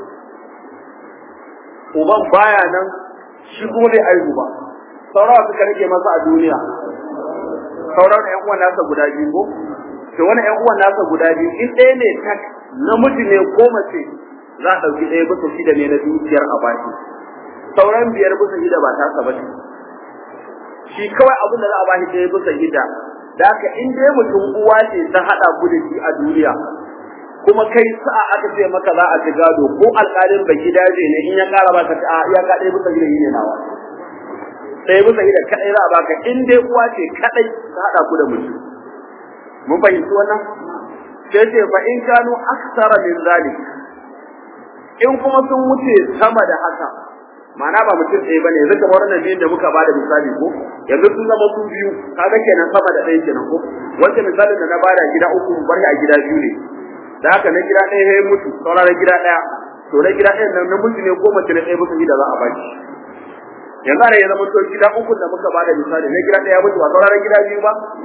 uban baya nan shi kuma bai aihu ba saurawa suka rike masa a duniya sauran ƴan uwan nasa guda biyu ko to wani ƴan uwan nasa guda biyu in ɗaya ne tak namiji ne ko mace za a ɗauki ɗaya bisa shida ne na dukiyar a baki sauran biyar bisa shida ba tasa ba shi kawai abin da za a bashi ɗaya bisa shida da haka in dai mutum uwa ce ta haɗa ku da shi a duniya kuma kai sa'a aka ce maka za a ci gado ko alƙalin bai gida ne in ya ƙara baka a ya ka ɗaya bisa shida ne nawa ɗaya bisa shida kaɗai za a baka in dai uwa ce kaɗai ta haɗa ku da mutum mun fahimci wannan sai ce fa in kanu aksara min zalik in kuma sun wuce sama da haka ma'ana ba mutum ɗaya bane yanzu kamar wannan biyun da muka bada misali ko yanzu sun zama su biyu kaga kenan sama da ɗaya kenan ko wanda misalin da na bada gida uku bar a gida biyu ne da haka na gida ɗaya ya mutu saura na gida ɗaya to na gida ɗayan nan namiji ne ko mace ne ɗaya bisa gida za a baki yanzu ana ya zama to gida uku da muka bada misali na gida ɗaya mutu ba saura na gida biyu ba to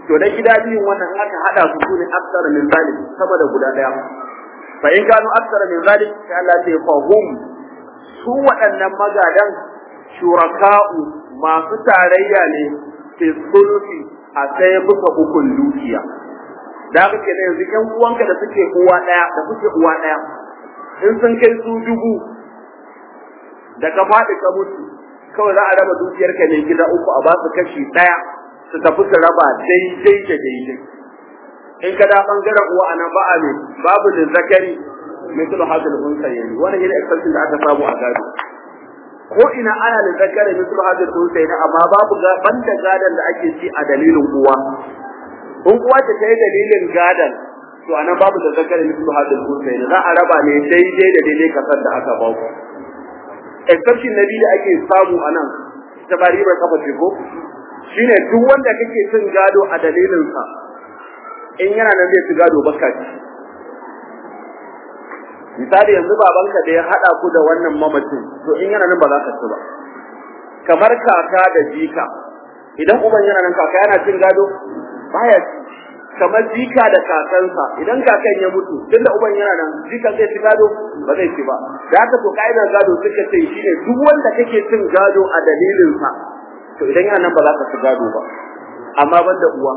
to da gida biyun wannan aka hada su sune aksara min zalik sama da guda daya fa in kanu aksara min zalik sai Allah ya fa hum su waɗannan magadan shuraka'u masu tarayya ne fi sulhi a sai buka ukun dukiya da haka ke yanzu ƴan uwanka da suke uwa ɗaya da suke uwa ɗaya in sun kai su dubu da ka faɗi ka mutu kawai za a raba dukiyarka ne gida uku a ba su kashi ɗaya su tafi su raba daidai da daidai in ka da bangaren uwa a nan ba a ne babu da zakari misal hadal unsayni wannan yana exception da aka samu a gado ko ina ana da zakari misal hadal unsayni amma babu banda gadan da ake ci a dalilin uwa in uwa ta kai dalilin gadan to anan babu da zakari misal hadal unsayni za a raba ne daidai da daidai kasar da aka ba ku exception nabi da ake samu anan ta bari bai kafa ce ko shine duk wanda kake cin gado a dalilin sa in yana nan zai ci gado baka ci misali yanzu babanka da ya hada ku da wannan mamacin to in yana nan ba za ka ci ba kamar kaka da jika idan uban yana nan kaka yana cin gado baya ci kamar jika da kakansa idan kakan ya mutu tunda uban yana nan jikan zai ci gado ba zai ci ba da haka to ka'idar gado suka ce shine duk wanda kake cin gado a dalilin sa to idan yana nan ba za ka ci gado ba amma banda uwa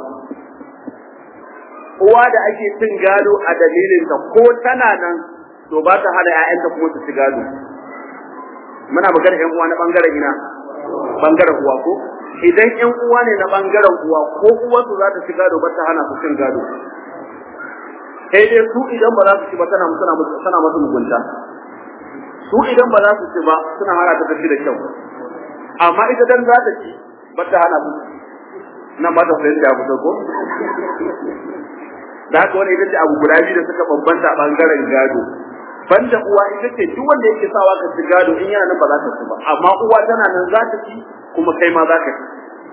uwa da ake cin gado a dalilin ta ko tana nan to ba ta hada ƴaƴanta kuma su ci gado muna magana ƴan uwa na bangaren ina bangaren uwa ko idan ƴan uwa ne na bangaren uwa ko uwarsu za ta ci gado ba ta hana su cin gado sai dai su idan ba za su ci ba tana suna suna masu mugunta su idan ba za su ci ba suna hana ta tafi da kyau amma ita dan za ta ci ba ta hana su nan ba ta fahimta abu da ko da haka wani ita ce abu guda biyu da suka bambanta a bangaren gado banda uwa ita ce duk wanda yake sawa ka ci gado in yana nan ba za ta ci ba amma uwa tana nan za ta ci kuma kai ma za ka ci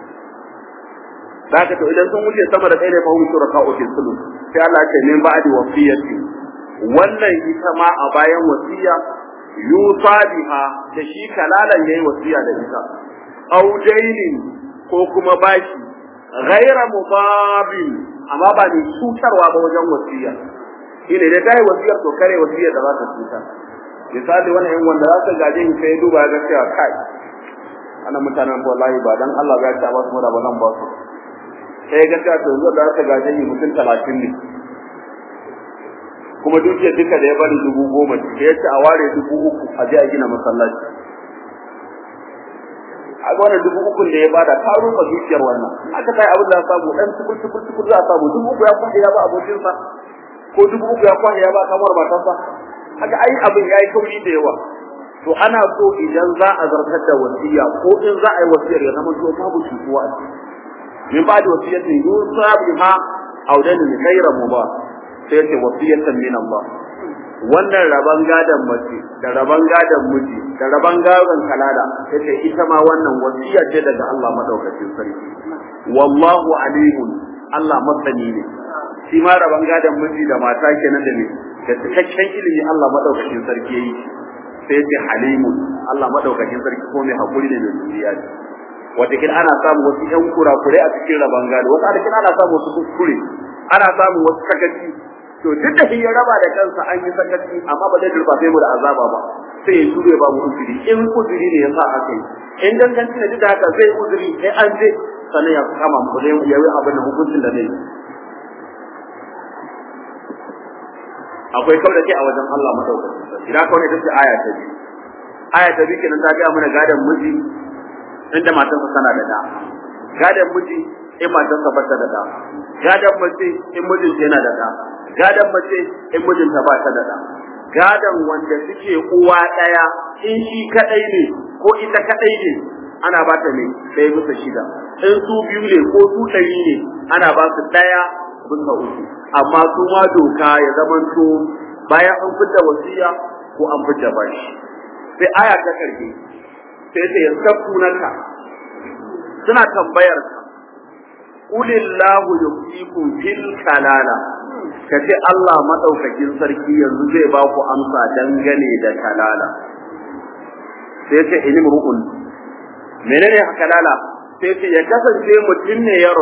Zaka to idan sun wuce sama da ɗaya ne fa hum shuraka'u fi sulh sai Allah ce min ba'di wasiyati wannan ita ma a bayan wasiya yusa biha da shi kalalan yayi wasiya da ita aw dainin ko kuma baki ghaira mudabin amma ba ne cutarwa ba wajen wasiya shine da kai wasiyar to kare wasiyar da za ta cuta misali wannan yan wanda za ka gaje in kai duba ga cewa kai ana mutanen wallahi ba dan Allah ya ta ba su da ba nan ba su sai ga ta to zuwa da aka gaje ni mutum 30 ne kuma dukiyar duka da ya bari dubu goma ce ya ce a ware dubu uku a je a gina masallaci a ga wannan dubu uku da ya bada ta rufa dukiyar wannan aka kai abin da ya samu dan tukur tukur tukur za a samu dubu uku ya kwaje ya ba abokinsa ko dubu uku ya kwaje ya ba kamar matarsa haka ai abin yayi kauri da yawa to ana so idan za a zartar da wasiya ko in za a yi wasiyar ya zama to babu cutuwa a ciki min ba da wasiyatin yusa biha audan min ghayra mubah sai ce wasiyatan min Allah wannan raban gadan mace da raban gadan miji da raban gadan kalala yace ita ma wannan wasiya ce daga Allah madaukakin sarki wallahu alimun Allah masani ne shi ma raban gadan miji da mata kenan da ne da cikakken ilimi Allah madaukakin sarki yayi sai yace halimun Allah madaukakin sarki ko mai hakuri ne mai duniya ne watakin ana samun wasu ƴan kurakure a cikin raban gado wasu adakin ana samun wasu kuskure ana samun wasu sakaci to duk da ya raba da kansa an yi sakaci amma ba zai durfafe mu da azaba ba sai ya jure ba mu uzuri in uzuri ne ya sa haka yi in danganci ne duk da haka zai uzuri sai an je sannan ya kama mu zai ya yi abin da hukuncin da zai yi akwai kau da ke a wajen Allah madaukakin idan kawai ita ce aya ta biyu aya ta biyu kenan ta ga mana gadon miji inda matarsa tana da da gadon miji in matarsa ba ta da da gadon mace in mijinta yana da da gadon mace in mijinta ba ta da da gadon wanda suke uwa ɗaya in shi kaɗai ne ko ita kaɗai ne ana ba ta ne ɗaya bisa shida in su biyu ne ko su ɗari ne ana ba su ɗaya bisa uku amma su ma doka ya zamanto bayan an fidda wasiya ko an fidda bashi sai aya ta ƙarshe sai ta yastafunaka suna tambayar ka Kulillahu yufikum fil kalala kace Allah madaukakin sarki yanzu zai ba ku amsa dangane da kalala sai ce ilim ru'un menene kalala sai ce ya kasance mutum ne ya rasu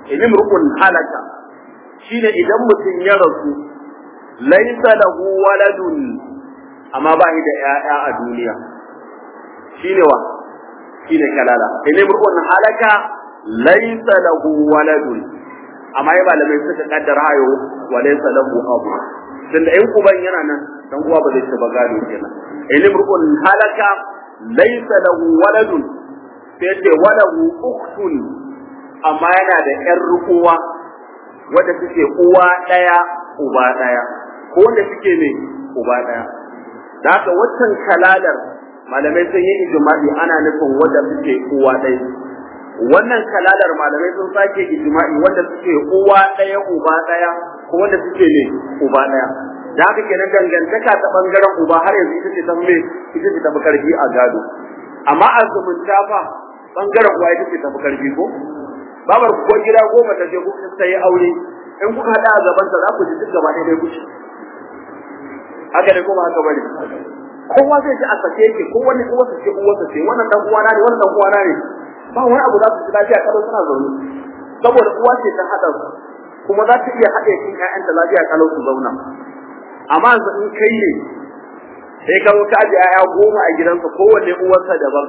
inimru'un halaka shine idan mutum ya rasu laysa lahu waladun amma ba shi da ƴaƴa a duniya shine wa shine kalala inimru'un halaka laysa lahu waladun amma ya malamai suka kaddara hayo wa laysa lahu abu tunda in uban yana nan dan uwa ba zai ci ba gado kenan inimru'un halaka laysa lahu waladun sai ce walahu ukhtun amma yana da ƴar uwa wadda suke uwa ɗaya uba ɗaya ko wanda suke ne uba ɗaya da haka waccan kalalar malamai sun yi ijma'i ana nufin wadda suke uwa ɗaya wannan kalalar malamai sun sake ijma'i wanda suke uwa ɗaya uba ɗaya ko wanda suke ne uba ɗaya da haka kenan dangantaka ta bangaren uba har yanzu ita ce ta me ita ce ta fi karfi a gado amma a zumunta fa bangaren uwa ita ce ta fi karfi ko babar ko gida goma ta je kuka sai aure in kuka hada a gaban ta za ku ji duk gaba ɗaya ku ci haka ne ko ba haka bane kowa zai ji a sake yake ko wani uwarsa ce uwarsa ce wannan dan uwana ne wannan dan uwana ne ba wani abu za su ji lafiya kalau suna zaune saboda uwa ce ta hada su kuma za ta iya haɗe cikin ƴaƴanta lafiya kalau su zauna amma yanzu in kai ne sai ka ka ji ƴaƴa goma a gidansa kowanne uwarsa daban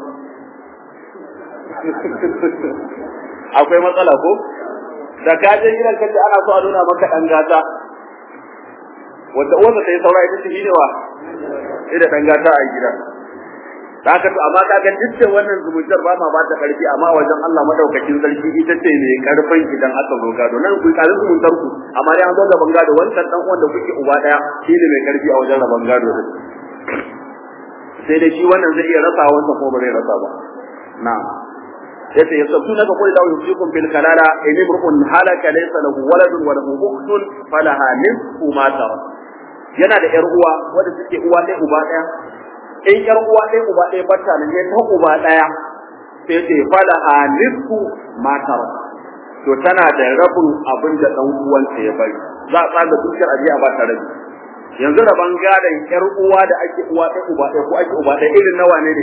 akwai matsala ko da ka je gidan kace ana so a nuna maka dan gata wanda uwarsa ta yi saura ita ce ne wa ida dan gata a gidan da haka to amma kaga duk da wannan zumuntar ba ma ba ta karfi amma wajen Allah madaukakin sarki ita ce ne karfin idan aka zo gado nan ku kalin zumuntar ku amma dai an zo gaban gado wannan dan uwan da kuke uba daya shi ne mai karfi a wajen raban gado din sai dai shi wannan zai iya rasa wannan ko ba zai rasa ba na'am yace yasabtuna ka qul lahu yusikum bil kalala in imrun halaka laysa lahu waladun wa lahu ukhtun falaha nisfu ma tara yana da yar uwa wanda suke uwa ɗaya uba ɗaya in yar uwa ɗaya uba ɗaya bata ne ta uba ɗaya sai ce falaha nisfu ma tara to tana da rabin abin da dan uwanta ya bari za a tsaga dukiyar aje a bata rabi yanzu raban gadon yar uwa da ake uwa ɗaya uba ɗaya ko ake uba ɗaya irin nawa ne ne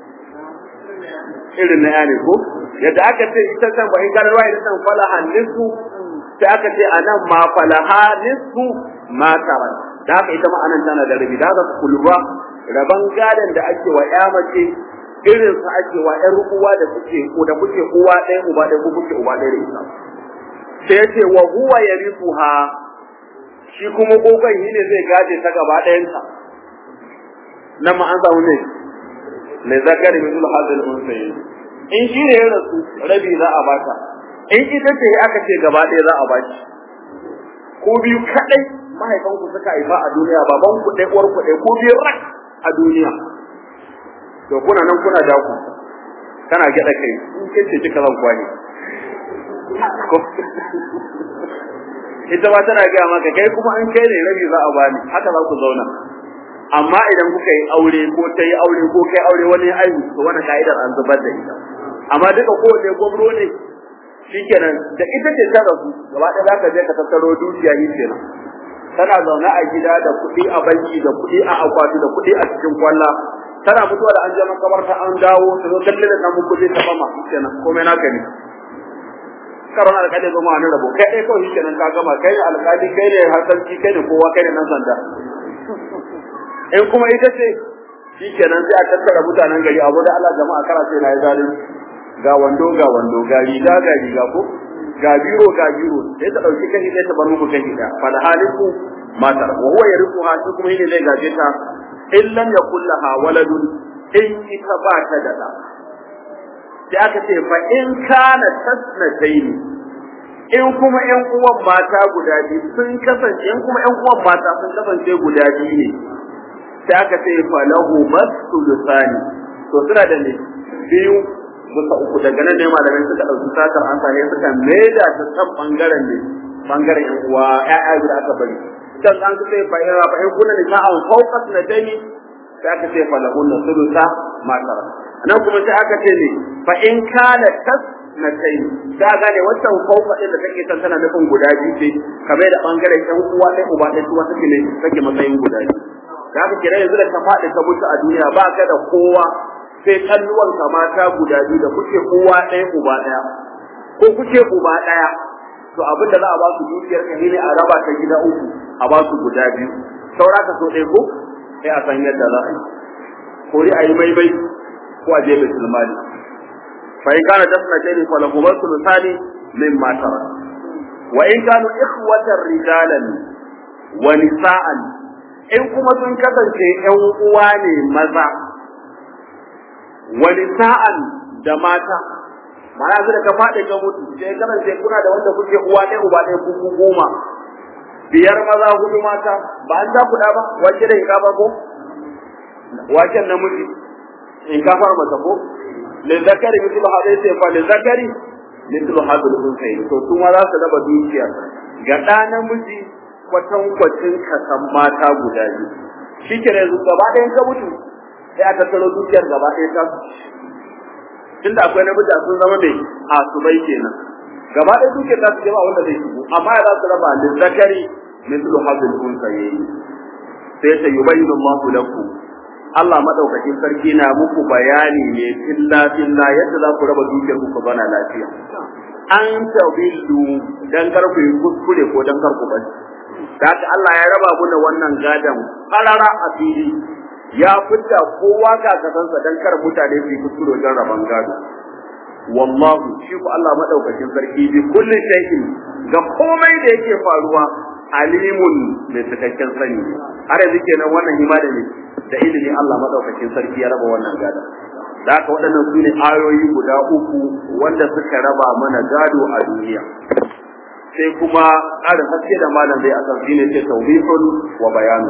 irin na yane ko yadda aka ce ita kan ba in ga ruwa ita kan falaha nisfu sai aka ce anan ma falaha nisfu ma tara da haka ita ma anan tana da rabi da haka kulwa raban gadan da ake wa ya mace irin sa ake wa ƴar uwa da kuke ko da kuke uwa ɗaya uba ɗaya ko kuke uba ɗaya da ita sai ya ce wa huwa yarithuha shi kuma gogon yi ne zai gaje ta gaba ɗayanta nan ma an samu ne mai zakari min zul hadal unsayi in shi ne ya rasu rabi za a bata in ita ce aka ce gaba ɗaya za a baki ko biyu kadai mahaifan ku suka haifa a duniya baban ku ɗaya uwar ku ɗaya ko biyu rak a duniya to kuna nan kuna da ku kana gyaɗa kai in ke ce kika zan kwani ita ma tana gaya maka kai kuma an kai ne rabi za a bani haka za ku zauna amma idan kuka yi aure ko ta yi aure ko kai aure wani ya aihu to wannan ka'idar an zubar da ita amma duka kowane gwamro ne shikenan da ita ce ta rasu gaba ɗaya za ka je ka tattaro dukiya yi kenan tana zaune a gida da kuɗi a banki da kuɗi a akwati da kuɗi a cikin kwalla tana mutuwa da an je makabarta an dawo ta zo kalle da namu kuɗi ta fama shikenan komai naka ne karon alƙali zama wani rabo kai ɗaya kawai shikenan ka gama kai ne alƙali kai ne hasarci kai ne kowa kai ne nan sanda in kuma ita ce shikenan sai a tattara mutanen gari abu da Allah jama'a kara sai na yi zalunci ga wando ga wando ga riga ga riga ko ga biro ga biro sai ta dauki kai sai ta bar muku kai da fa da haliku matar wa huwa yarithuha shi kuma yake zai gaje ta in lam yakul laha waladun in ita ba ta da da sai aka ce fa in kana tasnataini in kuma ƴan uwan mata guda biyu sun kasance in kuma ƴan uwan mata sun kasance guda biyu ne sai aka ce falahu masulusani to suna da ne biyu bisa uku daga nan ne malamai suka dauki satar an sane suka maida ta san bangaren ne bangaren yan uwa ƴaƴa da aka bari dan an ce fa in fa in kunna ni ta'an fawqat nadani sai aka ce falahu nasulusa ma tara nan kuma sai aka ce ne fa in kana tas na kai da gane wannan fauka din da take san tana nufin guda biyu ce kamar da bangaren ɗan uwa ɗaya uba ɗaya su take ne take matsayin guda biyu da haka kira yanzu da ka faɗi ka mutu a duniya ba ka da kowa sai kalluwan ka mata guda biyu da kuke uwa ɗaya uba ɗaya ko kuke uba ɗaya to abin da za a ba su dukiyar ka ne a raba ta gida uku a ba su guda biyu saura ka so ɗaya ko sai a san yadda za a yi ko dai a yi baibai ko a je baitul mali fa in kana dasna tani fa lahu masulu thani mimma tara wa in kanu ikhwatan rijalan wa nisa'an in kuma sun kasance ƴan uwa ne maza wa nisa'an da mata ma'ana su da ka faɗi ka mutu sai kasance kuna da wanda kuke uwa ɗaya uba ɗaya kuku goma biyar maza hudu mata ba an kuɗa ba wace da ikafa ko waken namiji in kafar mata ko lil zakari mithlu hadai sai fa lil zakari mithlu hadal unsayi to su ma za su raba dukiyar ga ɗa namiji kwatan kwacin kasan mata guda biyu shi ke yanzu gaba ɗayan ka mutu sai a tattaro dukiyar gaba ɗaya ta tunda akwai namiji a sun zama mai asubai kenan gaba ɗaya dukiyar ta su jama wanda zai shigo amma ya za su raba lil zakari mithlu hadal unsayi sai ta yubayyinu Allahu lakum Allah madaukakin sarki na muku bayani ne filla filla yadda za ku raba dukiyar ku bana lafiya an tabillu dan kar ku yi kuskure ko dan kar ku bari da haka Allah ya raba mu da wannan gadan karara a fili ya fita kowa ga kasansa dan kar mutane su yi kuskure dan raban gado wallahu shi ku Allah madaukakin sarki bi kulli shay'in ga komai da yake faruwa alimun mai cikakken sani har yanzu kenan wannan himada ne da ilimi Allah madaukakin sarki ya raba wannan gada da haka waɗannan su ne ayoyi guda uku wanda suka raba mana gado a duniya sai kuma ƙarin haske da malam zai akan shi ne ce tawbihun wa bayanu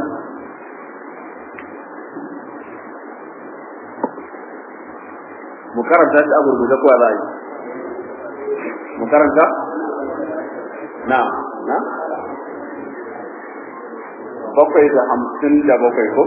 mu karanta shi a gurguje ko za a yi mu karanta na na bakwai da hamsin da bakwai ko?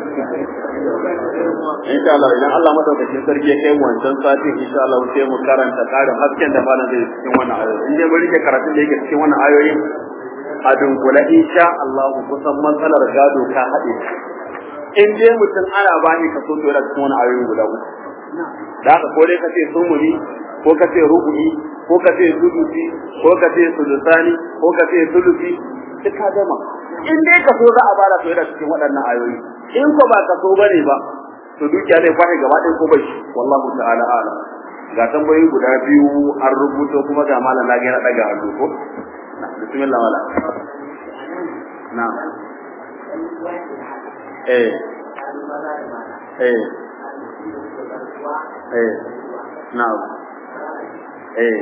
Insha Allah idan Allah madaukakin sarki ya kai wancan satin insha Allah sai mu karanta karin hasken da malam zai cikin wannan ayoyi. In dai mun rike karatun da yake cikin wannan ayoyi a dunkula insha Allah kusan matsalar gado ka haɗe. In dai mutum ana bani kaso to yana cikin wannan ayoyi guda uku. Da haka ko dai ka ce sumuni ko ka ce rubu'i ko ka ce sudusi ko ka ce sudusani ko ka ce sulusi duk ka gama in dai ka so za a bada to yana cikin waɗannan ayoyi in ko ba ka so bane ba to dukiya zai kwahe gaba ɗaya ko bai wallahu ta'ala ala ga tambayoyi guda biyu an rubuto kuma ga malam na ga yana daga hannu ko na bismillah wala na eh eh eh na eh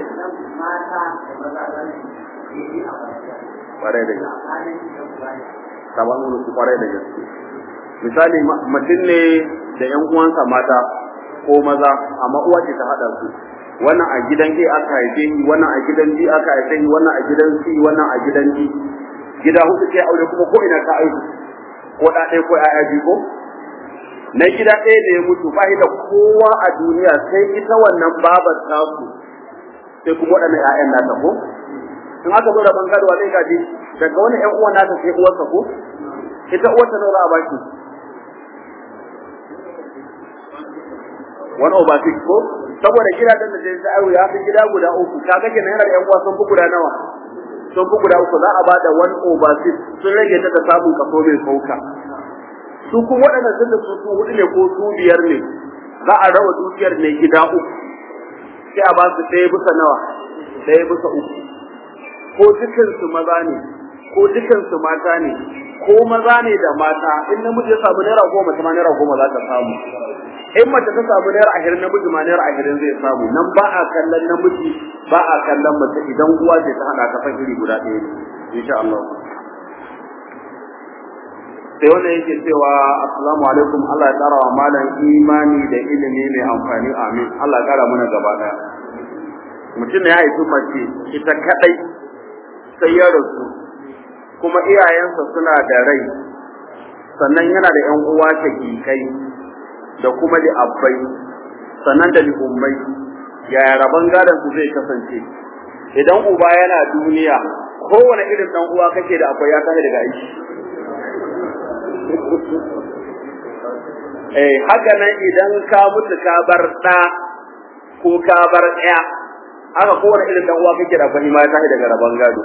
kwarai da gaske saban su kwarai da gaske misali mutum ne da yan uwansa mata ko maza amma uwa ce ta hada su wannan a gidan A aka haife ni wannan a gidan B aka haife ni wannan a gidan C wannan a gidan D gida hudu sai aure kuma ko ina ta aiki ko da ɗaya ko ƴaƴa biyu ko na gida ɗaya da ya mutu ba da kowa a duniya sai ita wannan babar tasu sai kuma waɗannan ƴaƴan nata ko in aka zo da bangarwa zai gaji daga wani ƴan uwan nata sai uwarsa ko ita uwarta nawa a baki wani over six ko saboda gidajen da zai sa'aru ya fi gida guda uku kaga kenan yana da ƴan uwa sun fi guda nawa sun fi guda uku za a ba da one over six sun rage ta da samun kaso mai sauka su kuma waɗannan sun da su su hudu ne ko su biyar ne za a raba dukiyar ne gida uku sai a ba su ɗaya bisa nawa ɗaya bisa uku ko dukansu maza ne ko dukansu mata ne ko maza ne da mata in namiji ya samu naira goma ta ma naira goma za ta samu in mace ta samu naira ashirin namiji ma naira ashirin zai samu nan ba a kallon namiji ba a kallon mace idan uwa ce ta hada ta iri guda ɗaya ne insha Allah sai wanda yake cewa assalamu alaikum Allah ya tsara wa malam imani da ilimi mai amfani amin Allah ya kara mana gaba daya mutum ya haifi mace ita kadai sai ya rasu kuma iyayensa suna da rai sannan yana da ƴan uwa shakikai da kuma da abbai sannan da ummai yaya rabon gadon su zai kasance idan uba yana duniya kowane irin dan uwa kake da akwai ya tashi daga aiki eh haka nan idan ka mutu ka bar ɗa ko ka bar ɗaya aka kowane irin dan uwa kake da kwani ma ya tashi daga rabon gado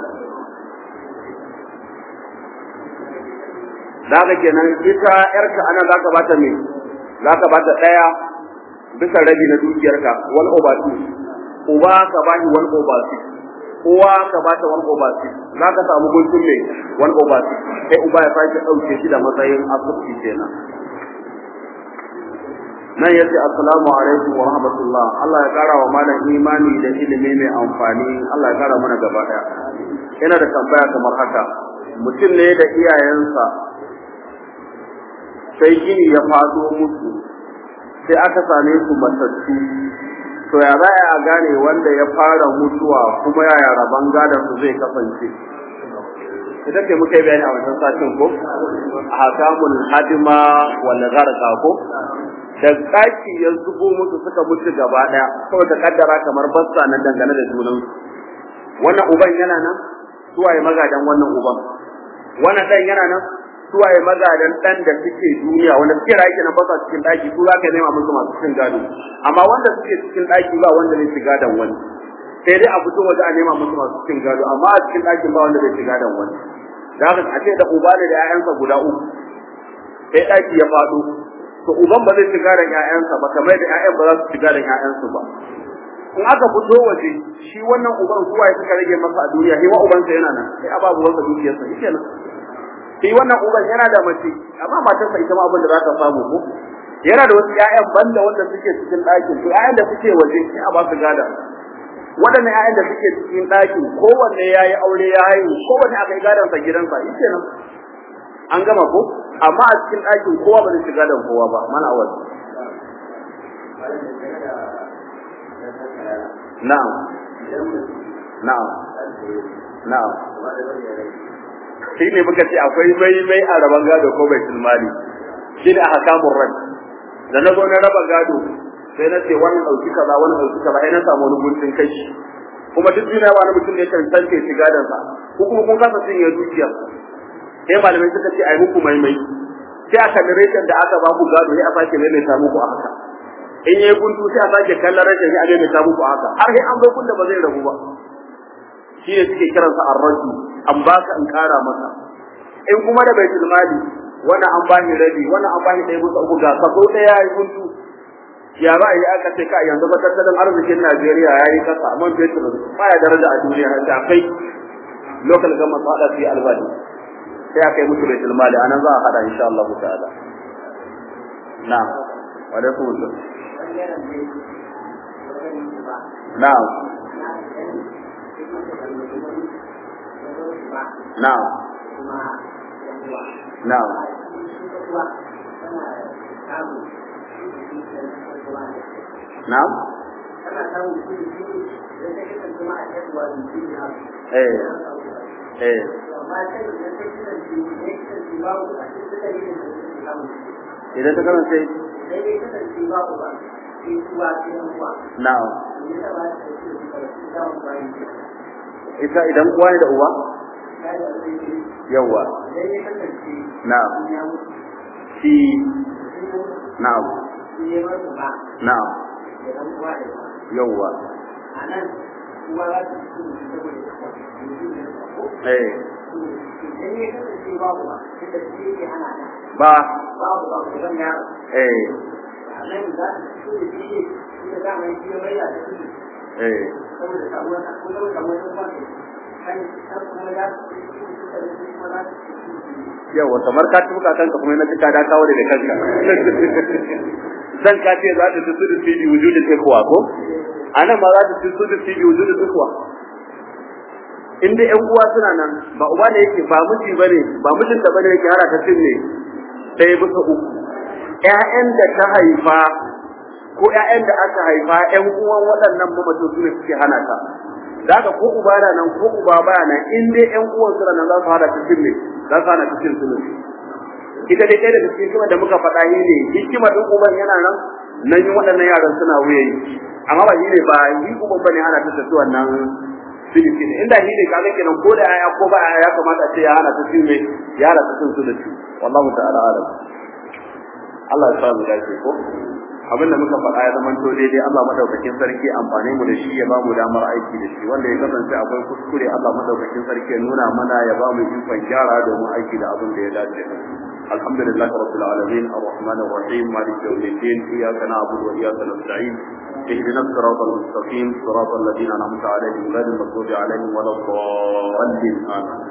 zaka kenan ita yarka anan zaka bata me zaka bata daya bisa rabi na dukiyarka wal obatu uba ka bashi wal obatu uwa ka bata wal obatu zaka samu guntun me wal obatu sai uba ya sake dauke shi da matsayin asubti kenan nan yace assalamu alaikum wa rahmatullah Allah ya kara wa malam imani da ilimi mai amfani Allah ya kara mana gaba daya ina da tambaya kamar haka mutum ne da iyayensa sai gini ya fado musu sai aka same su matattu to ya za a gane wanda ya fara mutuwa kuma yaya rabon gadon su zai kasance ita ce muka yi bayani a wancan satin ko a hakamul hadima wal gharqa ko da kaki ya zubo musu suka mutu gaba daya saboda kaddara kamar bassa na dangane da junan wannan uban yana nan suwaye magadan wannan uban wannan dan yana nan suwaye magadan dan da suke duniya wanda suke rayu na basa cikin daki su za ka nema musu masu cikin gado amma wanda suke cikin daki ba wanda zai shiga dan wani sai dai a fito waje a nema musu masu cikin gado amma a cikin dakin ba wanda zai shiga dan wani da haka a ce da uba ne da 'ya'yansa guda uku sai daki ya faɗo to uban ba zai shiga da ƴaƴansa ba kamar da ƴaƴan ba za su shiga da ƴaƴansu ba in aka fito waje shi wannan uban zuwa ya suka rage masa a duniya shi wa ubansa yana nan sai ababu wasa dukiyarsa shi kenan shi wannan uban yana da mace amma matarsa ita ma abin da za ta samu ko yana da wasu ƴaƴan banda wanda suke cikin ɗakin to ƴaƴan da suke waje sai a ba su gada waɗannan ƴaƴan da suke cikin ɗakin kowanne ya yi aure ya haihu kowanne aka yi gadonsa gidansa shi kenan an gama ko amma a cikin ɗakin kowa ba zai shiga da kowa ba mana awal na'am na'am na'am shi ne muka ce akwai mai mai a raban gado ko bai mali shi ne a hakamun ran da na zo na raba gado sai na ce wannan ɗauki kaza wannan ɗauki kaza ai na samu wani guntun kai kuma duk duniya wani mutum ne kan tantance shi gadonsa ko kuma kun kasa cinye dukiya sai malamai suka ce ai muku maimai sai aka narration da aka ba ku gado sai a sake maimaita muku a haka in yayi guntu sai a sake kallon rashin sai a maimaita muku a haka har sai an bai kun da ba zai rabu ba shi ne suke kiransa arraju an baka in kara maka in kuma da baitul mali wannan an bani rabi wannan an bani ɗaya musu uku ga sako ɗaya yayi guntu ya ba yi aka ce ka yanzu ba tattalin arzikin Najeriya yayi kasa man fetur baya daraja a duniya da kai local government tsada fi albani sai aka yi musu baitul mali anan za a hada insha Allah ta'ala na'am wa alaikum assalam na'am na'am na'am na'am eh eh idan ta karanta na'am ita idan uwa ne da uwa yawa na'am shi na'am na'am yawa eh ba eh eh yawa kamar ka tuka kanka kuma na tuka da kawo daga kanka zan ka ce za ta tusu fi wujudin takwa ko anan ma za ta tusu fi wujudin takwa in dai ƴan uwa suna nan ba uba ne yake ba miji bane ba mijin da bane yake hara ta cin ne sai bisa uku ƴaƴan da ta haifa ko ƴaƴan da aka haifa ƴan uwan waɗannan mamacin su ne suke hana ta daga ko uba na nan ko uba baya nan in dai ƴan uwan suna nan za su hada ta cin ne za su hana ta cin su ne ita dai ɗaya daga cikin hikima da muka faɗa yi ne hikima ɗin uban yana nan nan yi waɗannan yaran suna wuyayi amma ba shi ne ba yi uban bane hana ta tafi wannan filisi ne inda shi ne kaga kenan ko da ya ko ba ya kamata a ce ya hana ta cin ne ya hana ta cin su da shi wallahu ta'ala alam Allah ya sa mu dace ko abinda muka faɗa ya zama to daidai Allah madaukakin sarki amfani mu da shi ya ba mu damar aiki da shi wanda ya kasance akwai kuskure Allah madaukakin sarki ya nuna mana ya ba mu ikon gyara domin aiki da abin da ya dace الحمد لله رب العالمين الرحمن الرحيم مالك يوم الدين اياك نعبد واياك نستعين اهدنا الصراط المستقيم صراط الذين انعمت عليهم غير المغضوب عليهم ولا الضالين امين